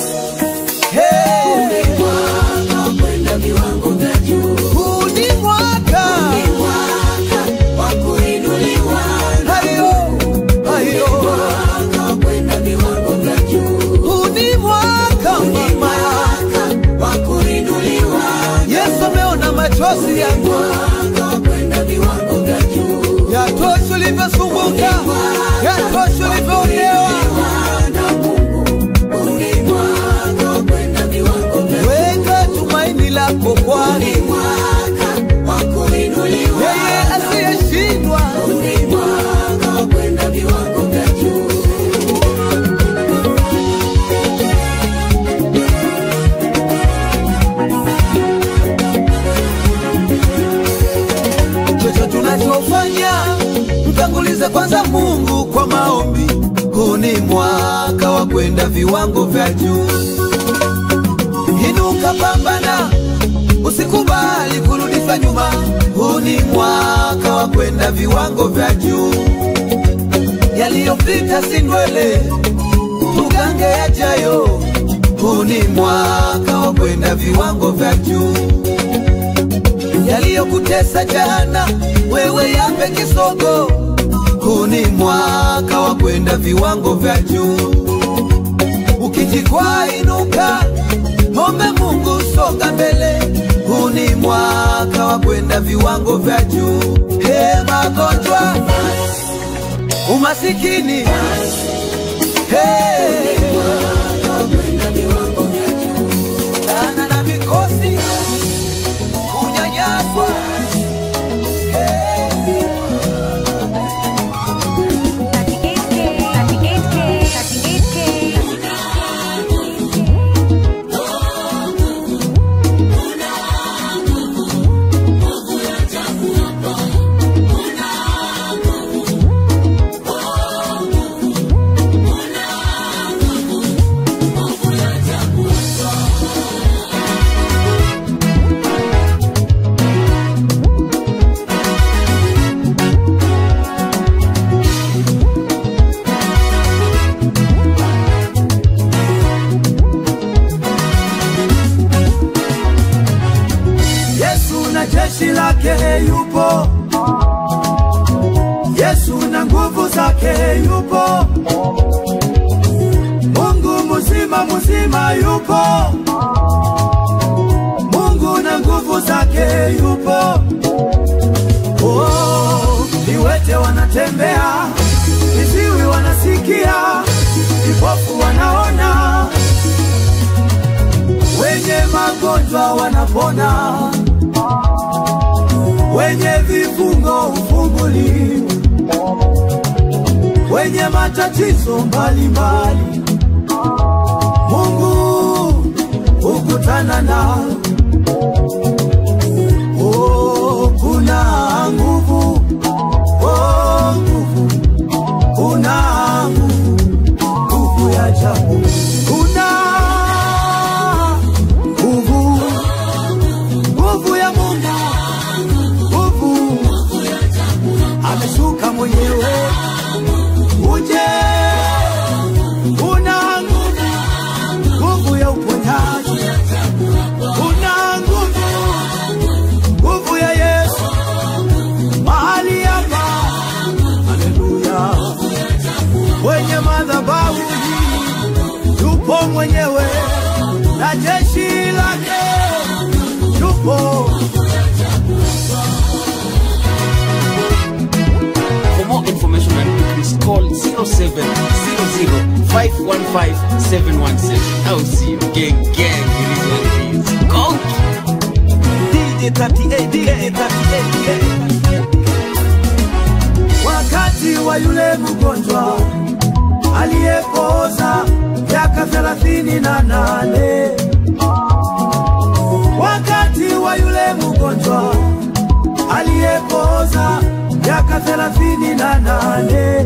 he, Mwaka wa kwenda viwango vya juu. huu ni mwaka Mwaka wa kuinuliwa na hayo hayo, mwaka wa kwenda viwango vya juu. huu ni mwaka mama Mwaka wa kuinuliwa Yesu ameona machozi yangu, mwaka wa kwenda viwango vya juu. yatosha ulivyosumbuka, yatosha ulivyoonewa. na Mungu. Huu ni mwaka wa kwenda viwango vya juu. Weka tumaini lako kwani Ni mwaka wa kuinuliwa yeye asiyeshindwa. Huu ni mwaka wa kwenda viwango vya juu. Chocho tunachofanya mtangulize kwanza Mungu kwa maombi. Huu ni mwaka wa kwenda viwango vya juu. Inuka, pambana, usikubali kurudishwa nyuma. Huu ni mwaka wa kwenda viwango vya juu. Yaliyopita si ndwele, tugange yajayo. Huu ni mwaka wa kwenda viwango vya juu yaliyokutesa jana, wewe yape kisogo. Huu ni mwaka wa kwenda viwango vya juu. Ukijikwaa inuka, ombe Mungu, songa mbele. Huu ni mwaka wa kwenda viwango vya juu. He, magonjwa, umasikini, he, laana na mikosi kunyanyaswa Una yupo, Yesu na nguvu zake yupo, Mungu mzima mzima yupo, Mungu na nguvu zake yupo. Oh, viwete wanatembea, viziwi wanasikia, vipofu wanaona, wenye magonjwa wanapona, wenye vifungo hufunguliwa, wenye matatizo mbalimbali, Mungu hukutana nao. Oh, kuna nguvu, oh, nguvu, kuna nguvu, nguvu ya ajabu, kuna nguvu, nguvu ya Mungu, nguvu ameshuka mwenyewe, uje, kuna nguvu, nguvu ya uponyaji, kuna nguvu nguvu ya Yesu mahali hapa, haleluya. Kwenye madhabahu hii yupo mwenyewe na jeshi lake yupo. For more information and bookings, call 0700 515 717. I'll see you. Gang, gang, it is what it is. Go! DJ 38, DJ 38. wakati wa yule mgonjwa aliyepooza miaka thelathini na nane wakati wa yule mgonjwa aliyepooza miaka thelathini na nane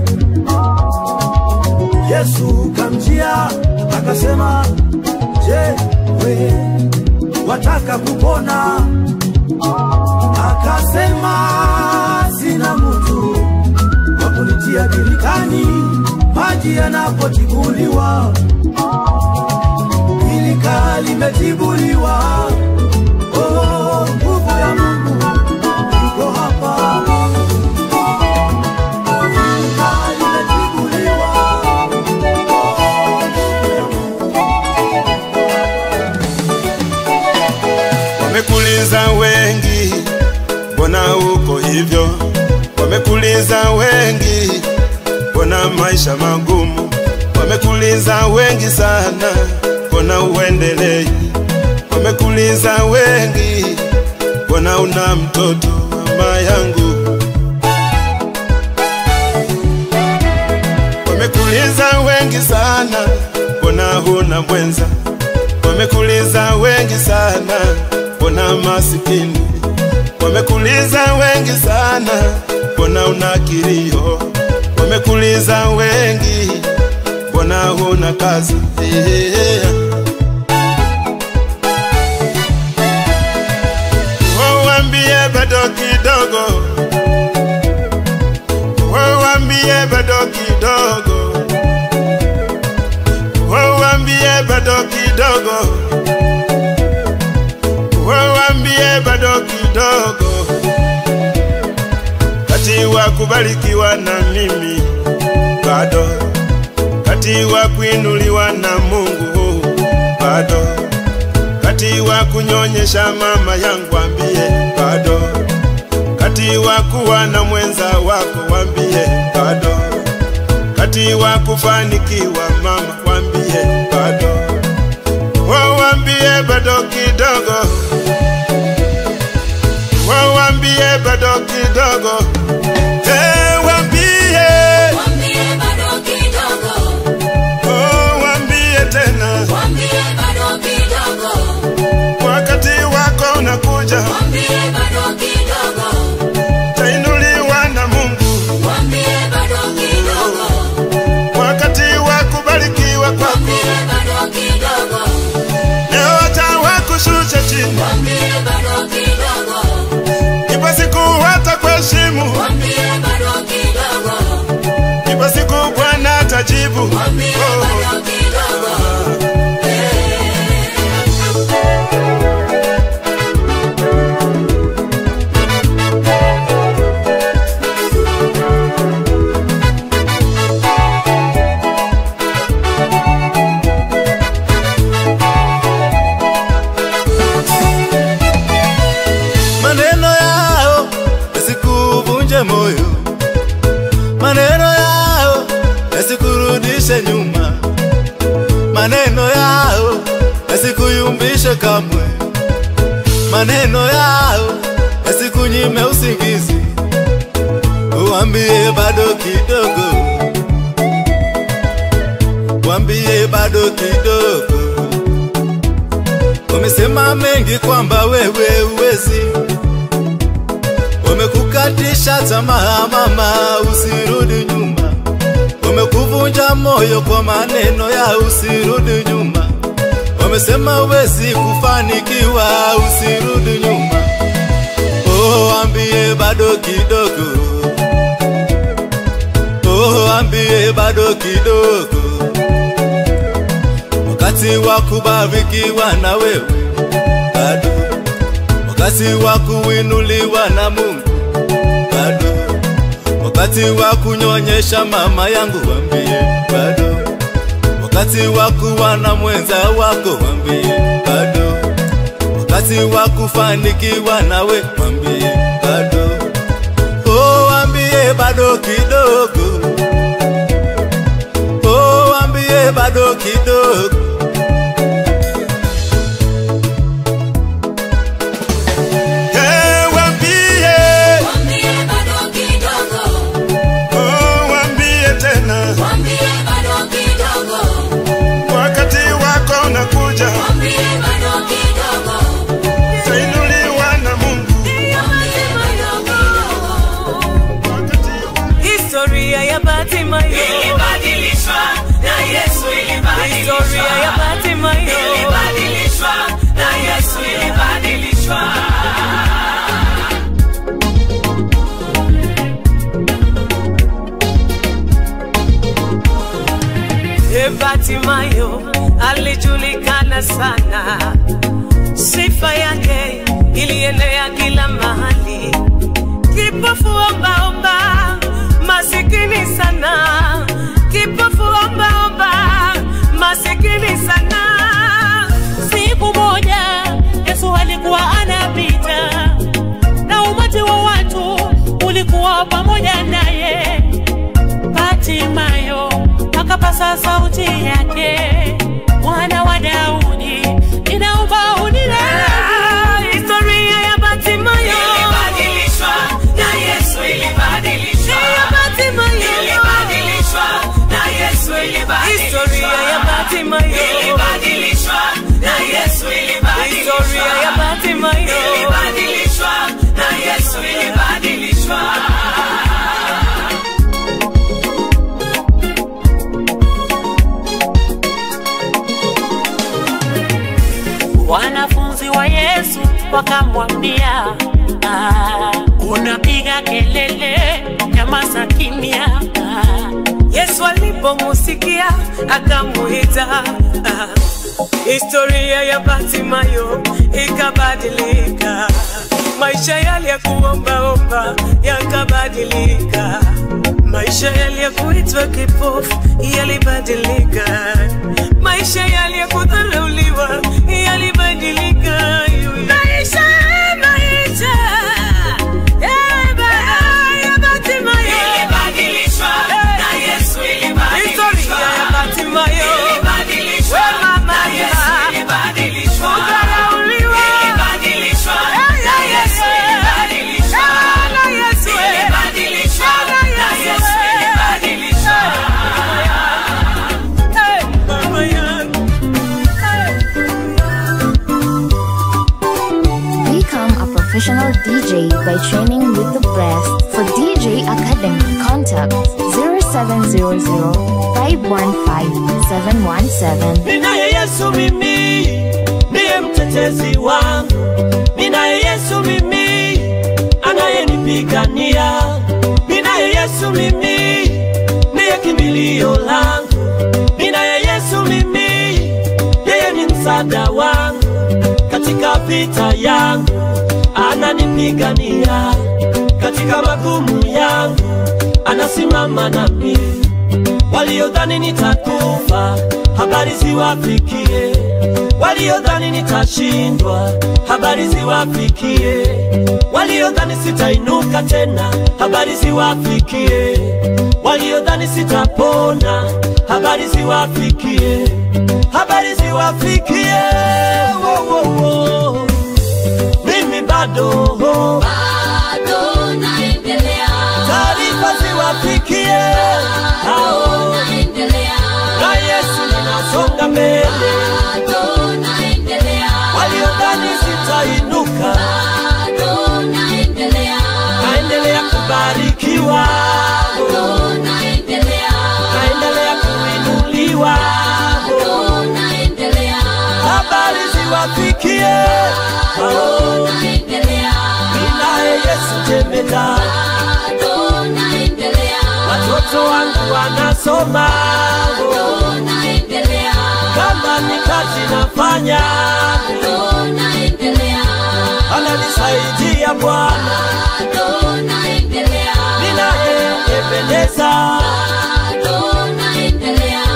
Yesu kamjia akasema, je, we wataka kupona? Akasema, sina mtu wa kunitia birikani maji yanapotibuliwa, bilika limetibuliwa. Oh, nguvu ya Mungu iko hapa. Bilika limetibuliwa. Wamekuliza wengi, mbona uko hivyo? Wamekuliza wengi, mbona maisha magumu? Wamekuliza wengi sana, mbona uendelei? Wamekuliza wengi, mbona una mtoto mama yangu? Wamekuliza wengi sana, mbona huna mwenza? Wamekuliza wengi sana, mbona masikini? Wamekuliza wengi sana, mbona una kilio? Wamekuliza wengi, mbona huna kazi? Yeah. Wawambie bado kidogo, wawambie bado kidogo, wawambie bado kidogo, wawambie bado kidogo, kati wa kubarikiwa na mimi bado, kati wa kuinuliwa na Mungu bado, kati wa kunyonyesha mama yangu ambie bado, kati wa kuwa na mwenza wako wambie bado, kati wa kufanikiwa mama wambie bado, wawambie bado kidogo, wawambie bado kidogo, hey, wambie Oh, wambie tena wakati wako unakuja, tainuliwa na Mungu wakati wa kubarikiwa maneno yao yasikuyumbishe kamwe, maneno yao yasikunyime usingizi, uambie bado kidogo, uambie bado kidogo. Wamesema mengi kwamba wewe uwezi, wamekukatisha tamaa mama, usirudi nyuma, wamekuvunja moyo kwa maneno ya usirudi nyuma, wamesema uwezi kufanikiwa, usirudi nyuma. Oh, ambie bado kidogo, oh, ambie bado kidogo wakati wa kubarikiwa na wewe bado, wakati wa kuinuliwa na Mungu bado, wakati wa kunyonyesha mama yangu wambie bado, wakati wa kuwa na mwenza wako wambie bado, wakati wa kufanikiwa nawe wambie bado, oh, wambie bado kidogo, oh, wambie bado kidogo. Eh, wambie. Oh, wambie tena. Wakati wako unakuja. Utainuliwa na Mungu. Historia ya Batimayo ilibadilishwa na Yesu ilibadilishwa. Historia ya Batimayo ilibadilishwa na Yesu ilibadilishwa. E Batimayo alijulikana sana, sifa yake ilienea kila mahali kipofu ombaomba, masikini sana, kipofu ombaomba, masikini sana. Siku moja Yesu alikuwa anapita na umati wa watu ulikuwa pamoja naye. Hatimayo akapasa sauti yake, mwana wa Daudi, ninaomba unirehemu. Historia ya Batimayo ilibadilishwa na Yesu ilibadilishwa. Ya Batimayo ilibadilishwa na Yesu ilibadilishwa. Historia ya Batimayo ilibadilishwa na Yesu ilibadilishwa. Historia ya Batimayo ilibadilishwa na Yesu ilibadilishwa. Wanafunzi wa Yesu wakamwambia, ah, unapiga kelele, nyamaza kimya. Ah, Yesu alipomusikia akamuita. Ah, Historia ya Batimayo ikabadilika, maisha yale ya kuombaomba yakabadilika, maisha yale ya kuitwa kipofu yalibadilika, maisha yale ya kudharauliwa yalibadilika. Maisha, maisha ya ba- ya Batimayo ilibadilishwa na Yesu ilibadilishwa. Historia ya Batimayo ilibadilishwa na Yesu ilibadilishwa. Kudharauliwa ilibadilishwa na Yesu ilibadilishwa. Na Yesu ilibadilishwa na Yesu ilibadilishwa. Hey, mama yangu. Become a professional DJ by training with the best. For DJ Academy, contact 0700 515 717. Ninaye Yesu mimi ndiye mtetezi wangu, ninaye Yesu mimi anayenipigania, ninaye Yesu mimi ndiye kimbilio langu, ninaye Yesu mimi, yeye ni msaada wangu katika vita yangu, ananipigania katika magumu yangu, anasimama nami waliodhani nitakufa, habari habari ziwafikie waliodhani nitashindwa, habari ziwafikie waliodhani sitainuka tena, habari ziwafikie waliodhani sitapona, habari ziwafikie, habari ziwafikie. Wo, wo, wo. Mimi bado bado naendelea, taarifa ziwafikie hao, naendelea, na Yesu ninasonga mbele, bado naendelea, waliodhani sitainuka, bado naendelea, naendelea kubarikiwa, bado naendelea, naendelea kuinuliwa, bado naendelea, habari ziwafikie hao, naendelea, ninaye Yesu jemedari bado naendelea, watoto wangu wanasoma, bado naendelea, kama ni kazi nafanya, bado naendelea, ananisaidia Bwana, bado naendelea, ninaye Ebeneza. bado naendelea.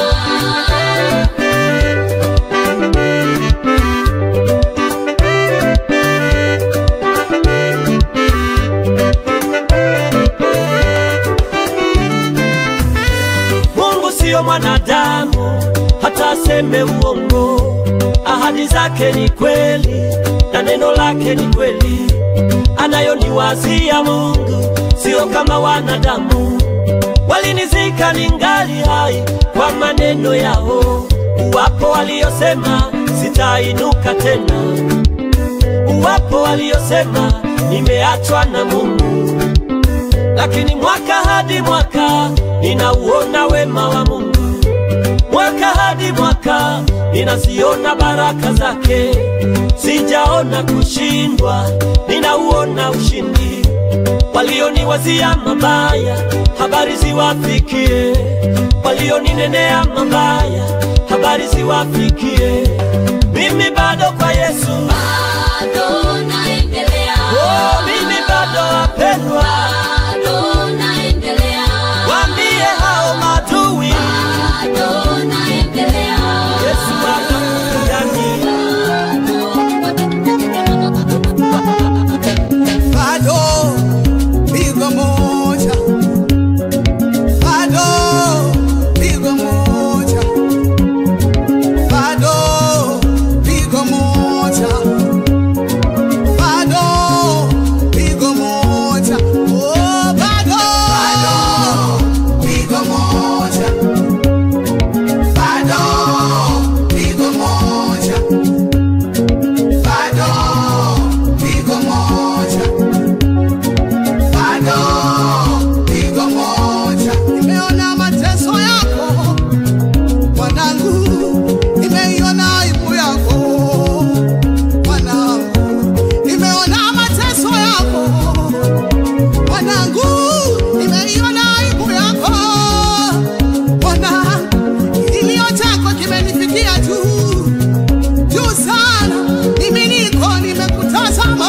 Mungu siyo mwanadamu hata aseme uongo, ahadi zake ni kweli na neno lake ni kweli. Anayoniwazia Mungu sio kama wanadamu, walinizika ningali hai kwa maneno yao. Wapo waliosema sitainuka tena, wapo waliosema nimeachwa na Mungu lakini mwaka hadi mwaka ninauona wema wa Mungu, mwaka hadi mwaka ninaziona baraka zake, sijaona kushindwa, ninauona ushindi. Walioniwazia mabaya, habari ziwafikie, walioninenea mabaya, habari ziwafikie. Mimi bado kwa Yesu, Bado naendelea, oh, mimi bado wapendwa, bado naendelea, waambie hao maadui bado naendelea, Yesu anakupigania. bado pigo moja, bado pigo moja, bado pigo moja, bado pigo moja, oh, bado pigo moja, bado pigo moja, bado pigo moja bado pigo moja. Nimeona mateso yako mwanangu, nimeiona aibu yako mwanangu, nimeona mateso yako mwanangu, nimeiona aibu yako mwanangu, kilio chako kimenifikia juu juu sana, mimi niko nimekutazama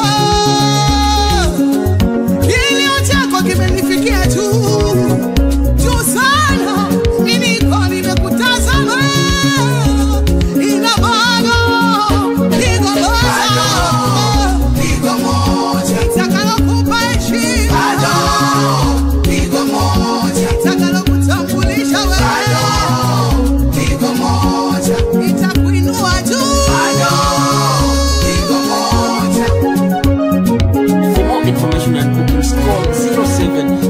kilio chako kimenifikia juu juu sana, mimi niko nimekutazama, ina bado pigo moja, pigo moja itakalokupa heshima, pigo moja itakalokutambulisha wewe, pigo moja itakuinua juu, pigo moja For more information and bookings, call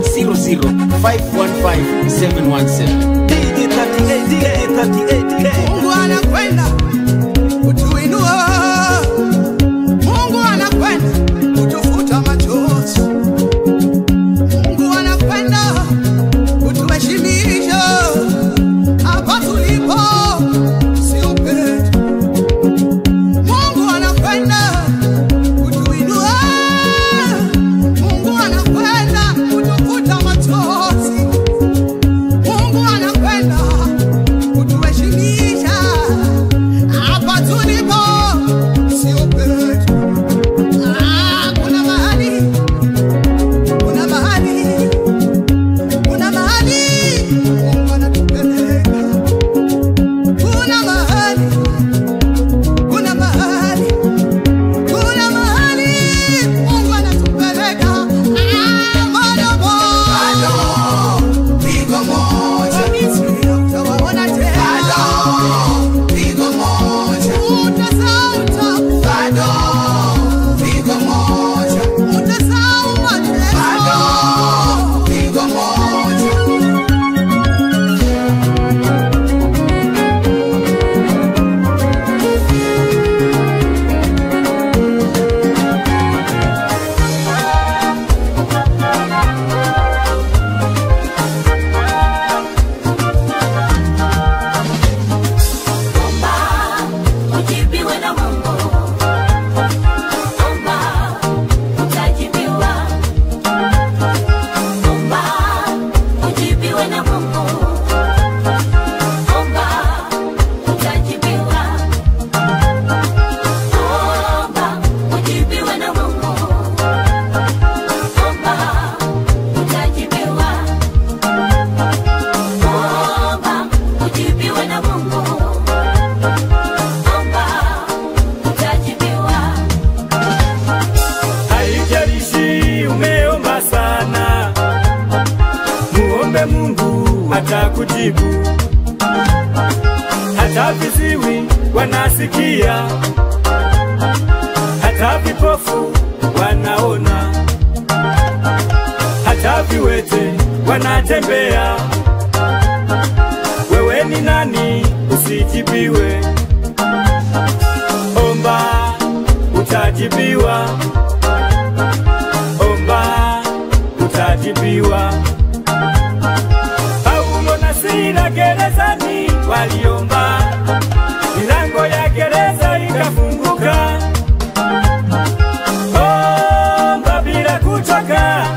0700-515-717. DJ 38K, 38K. Mungu anakwenda kutuinua, Mungu anakwenda kutufuta machozi, Mungu anakwenda kutuheshimisha hapa tulipo, sio petu. Mungu anakwenda kutuinua, Mungu anakwenda kutufuta machozi, Mungu anakwenda kutuheshimisha watakujibu. Hata viziwi wanasikia, hata vipofu wanaona, hata viwete wanatembea. Wewe ni nani usijibiwe? Omba utajibiwa, omba utajibiwa. Paulo na Sila gerezani waliomba, milango ya gereza ikafunguka. Omba bila kuchoka,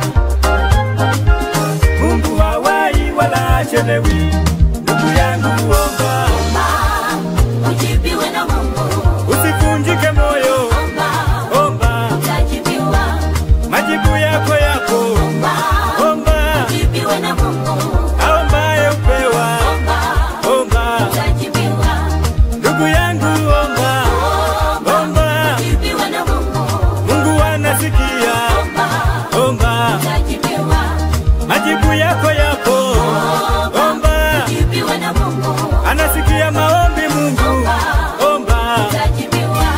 Mungu hawai wala achelewi. Ndugu yangu omba, ujibiwe na Mungu. usivunjike moyo, omba Utajibiwa, majibu yako yapo, omba ujibiwe na Mungu. aombaye upewa, omba Utajibiwa, ndugu yangu omba, omba ujibiwe na Mungu. Mungu anasikia, omba Utajibiwa, majibu yako yapo, omba ujibiwe na Mungu. anasikia maombi Mungu, omba Utajibiwa,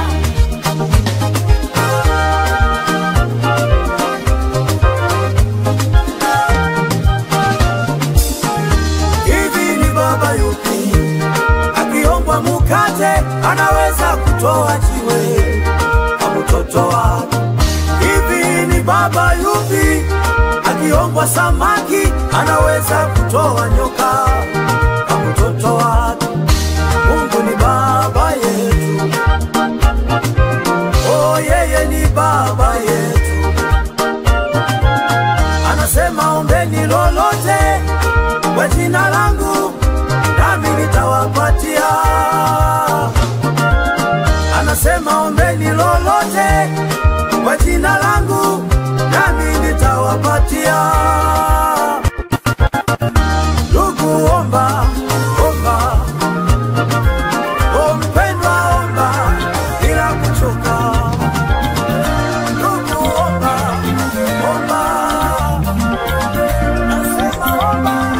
hivi ni baba yupi akiombwa mukate anaweza kutoa jiwe kwa mtoto wake hivi ni baba yupi akiombwa samaki anaweza kutoa nyoka kwa mtoto wake mungu ni baba yetu oh yeye ni baba yetu anasema ombeni lolote kwa jina langu nami nitawapatia. Anasema ombeni lolote kwa jina langu nami nitawapatia. Ndugu, omba omba, O mpendwa, omba bila kuchoka. Ndugu, omba omba, nasema omba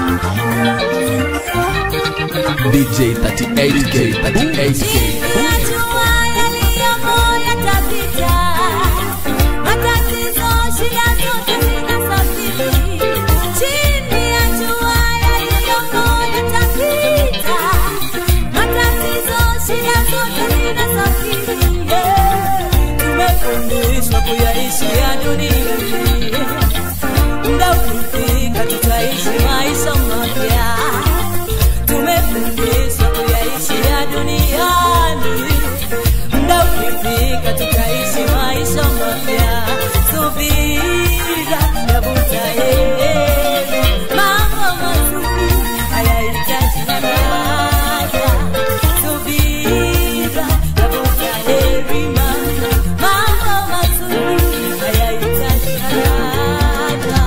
DJ 38K, 38K. Najua yaliyomo yatapita, matatizo, shida zote zinasafiri. Chini ya jua yaliyomo yatapita, matatizo, shida zote zinasafiri. Yeah. tumefundishwa kuyaishi ya dunia hii. muda ukifika tutaishi maisha mapya tumefundishwa kuyaishi ya duniani muda ukifika tutaishi maisha mapya subira yavuta heri mambo mazuri hayahitaji haraka subira yavuta heri mama mambo mazuri hayahitaji haraka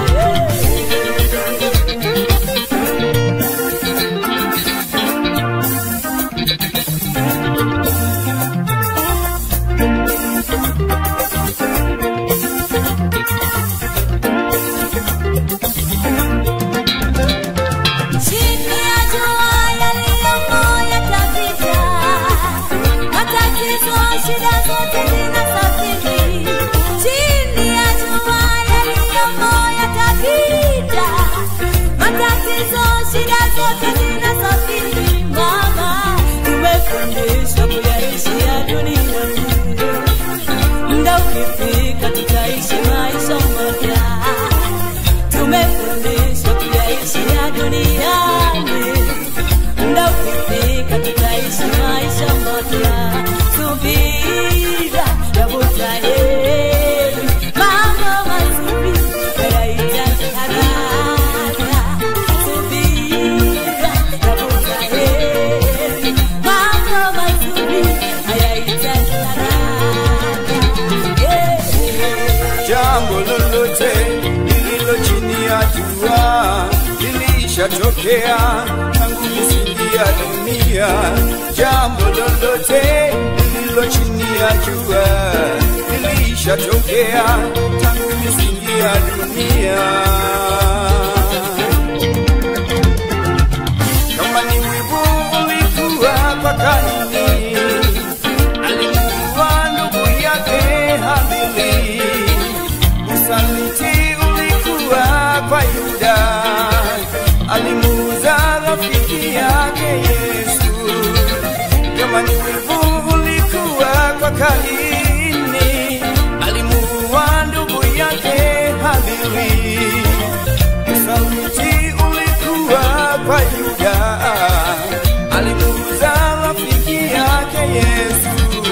Chini ya jua yaliyomo yatapita, matatizo, shida zote zinasafiri. Chini ya jua yaliyomo yatapita, matatizo, shida zote zinasafiri. Mama, tumefundishwa kuyaishi ya dunia hii. muda ukifika tutaishi maisha mapya tumefundishwa kuyaishi ya duniani muda ukifika tutaishi maisha mapya subira yavuta heri mambo mazuri hayahitaji haraka subira yavuta heri mambo mazuri hayahitaji haraka yeah. jambo lolote lililo chini ya jua lilishatokea tangu misingi ya dunia. Jambo lolote lililo chini ya jua lilishatokea tangu misingi ya dunia. Yesu.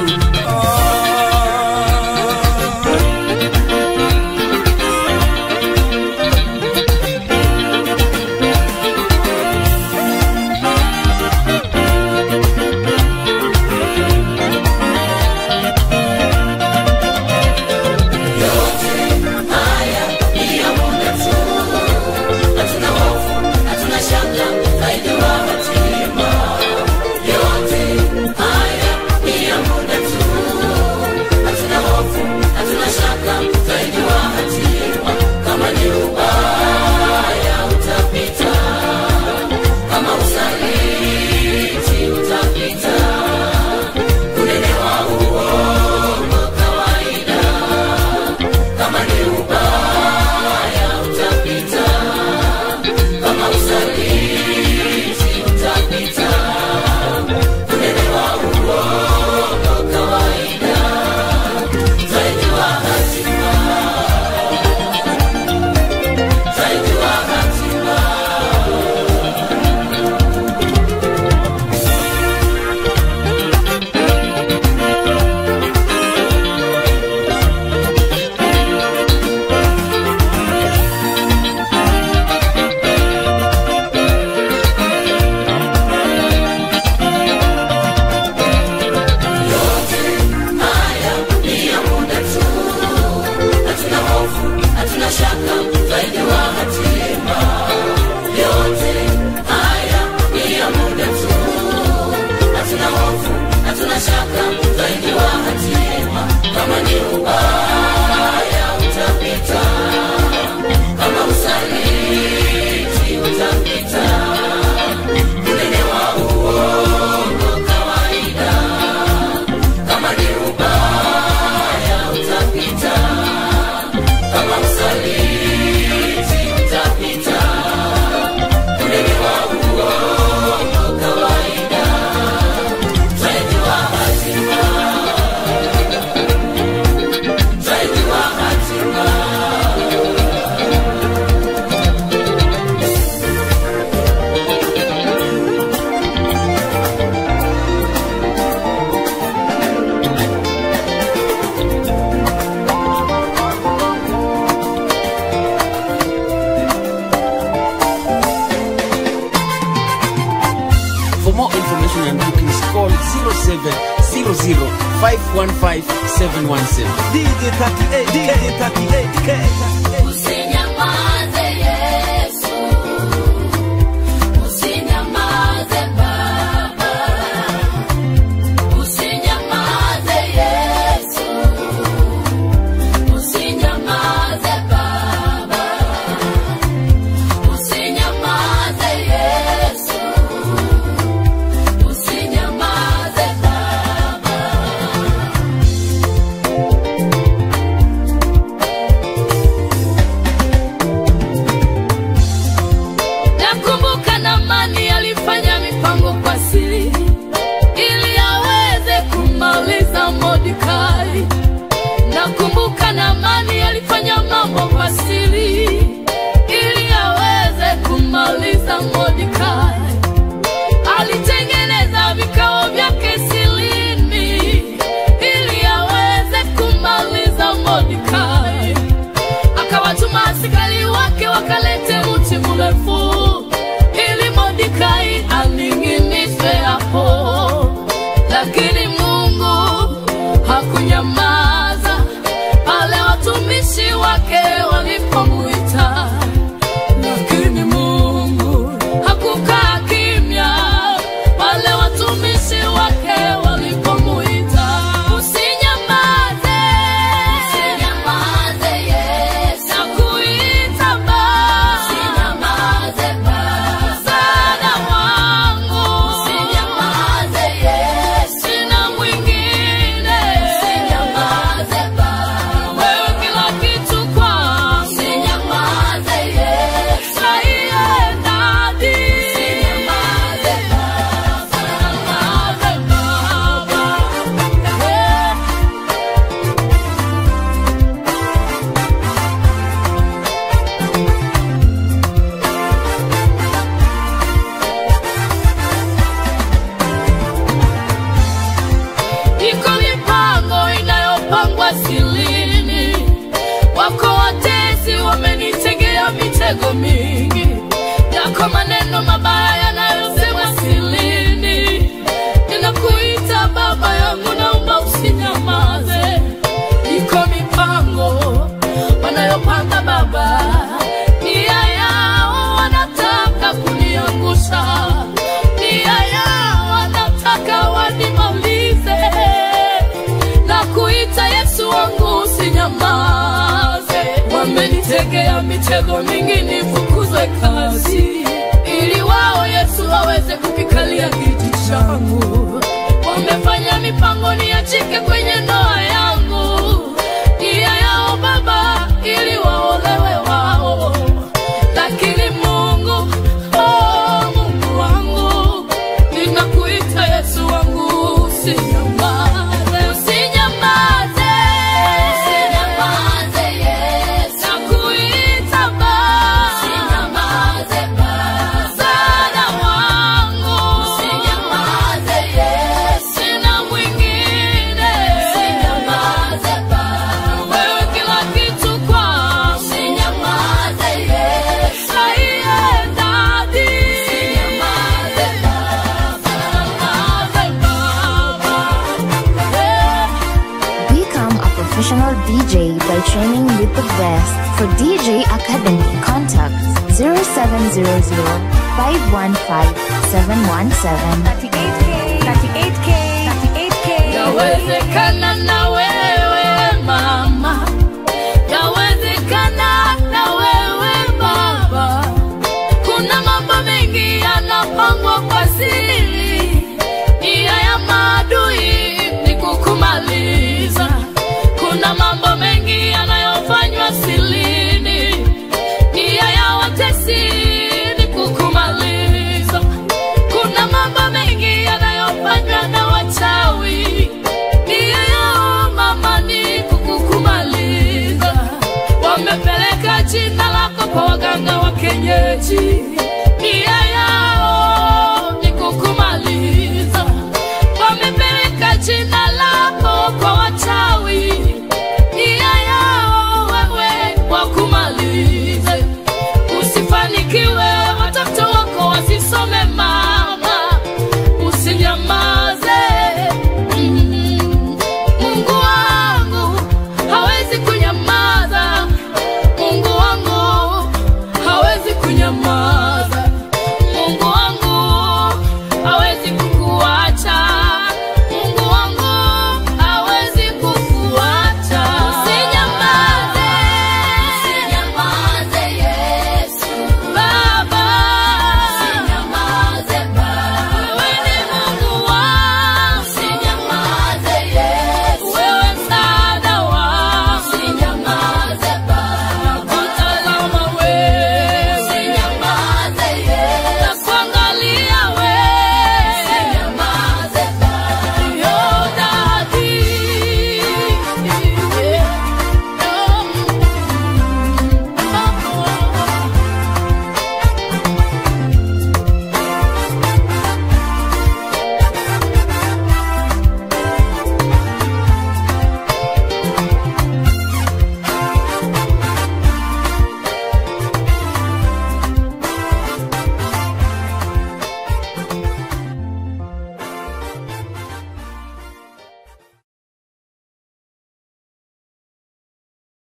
For more information and bookings, call 0700 515 717. DJ 38, DJ 38K. Usinyamaze Yesu, usinyamaze Baba, usinyamaze Yesu, usinyamaze Baba, usinyamaze Yesu, usinyamaze Baba. Nakumbuka Naamani alifanya mipango kwa siri ili aweze kumaliza Mordekai. Nakumbuka Naamani alifanya mambo kwa siri ili aweze kumaliza Mordekai. Alitengeneza vikao vyake silini ili aweze kumaliza Mordekai akawatuma askari wake wakalete mti mrefu ili Mordekai aning'inishwe hapo, lakini Mungu hakunyamaza pale watumishi wake walipomwita, lakini Mungu hakukaa kimya pale watumishi wake walipomwita. Usinyamaze, usinyamaze Yesu, nakuita Baba, usinyamaze Baba, msaada wangu, usinyamaze Yesu, sina mwingine, usinyamaze Baba, wewe kila kitu kwangu, usinyamaze Yesu, saiye dadi, usinyamaze Baba, wamenitegea mitego mingi nifukuzwe kazi, ili wao Yesu waweze kukikalia kiti changu. Wamefanya mipango niachike kwenye ndoa yangu, nia yao Baba ili waolewe wao, lakini Mungu, oh, Mungu wangu, ninakuita Yesu wangu, usinyamaze, usinyamaze, usinyamaze Yesu, nakuita Baba, usinyamaze Baba, msaada wangu, usinyamaze Yesu, sina mwingine, usinyamaze Baba, wewe kila kitu kwangu, usinyamaze Yesu, aiye dadi, usinyamaze Become a professional DJ by training with the best. For DJ Academy, contact 0700 515 717. 38K, 38K. Yawezekana na wewe mama, yawezekana na wewe baba. Kuna mambo mengi yanapangwa kwa siri, nia ya maadui ni kukumaliza. Kuna mambo mengi yanayofanywa silini, nia ya watesi ni kukumaliza. Kuna mambo mengi yanayofanywa na wachawi, nia yao mama ni kukukumaliza. Wamepeleka jina lako kwa waganga wa kienyeji,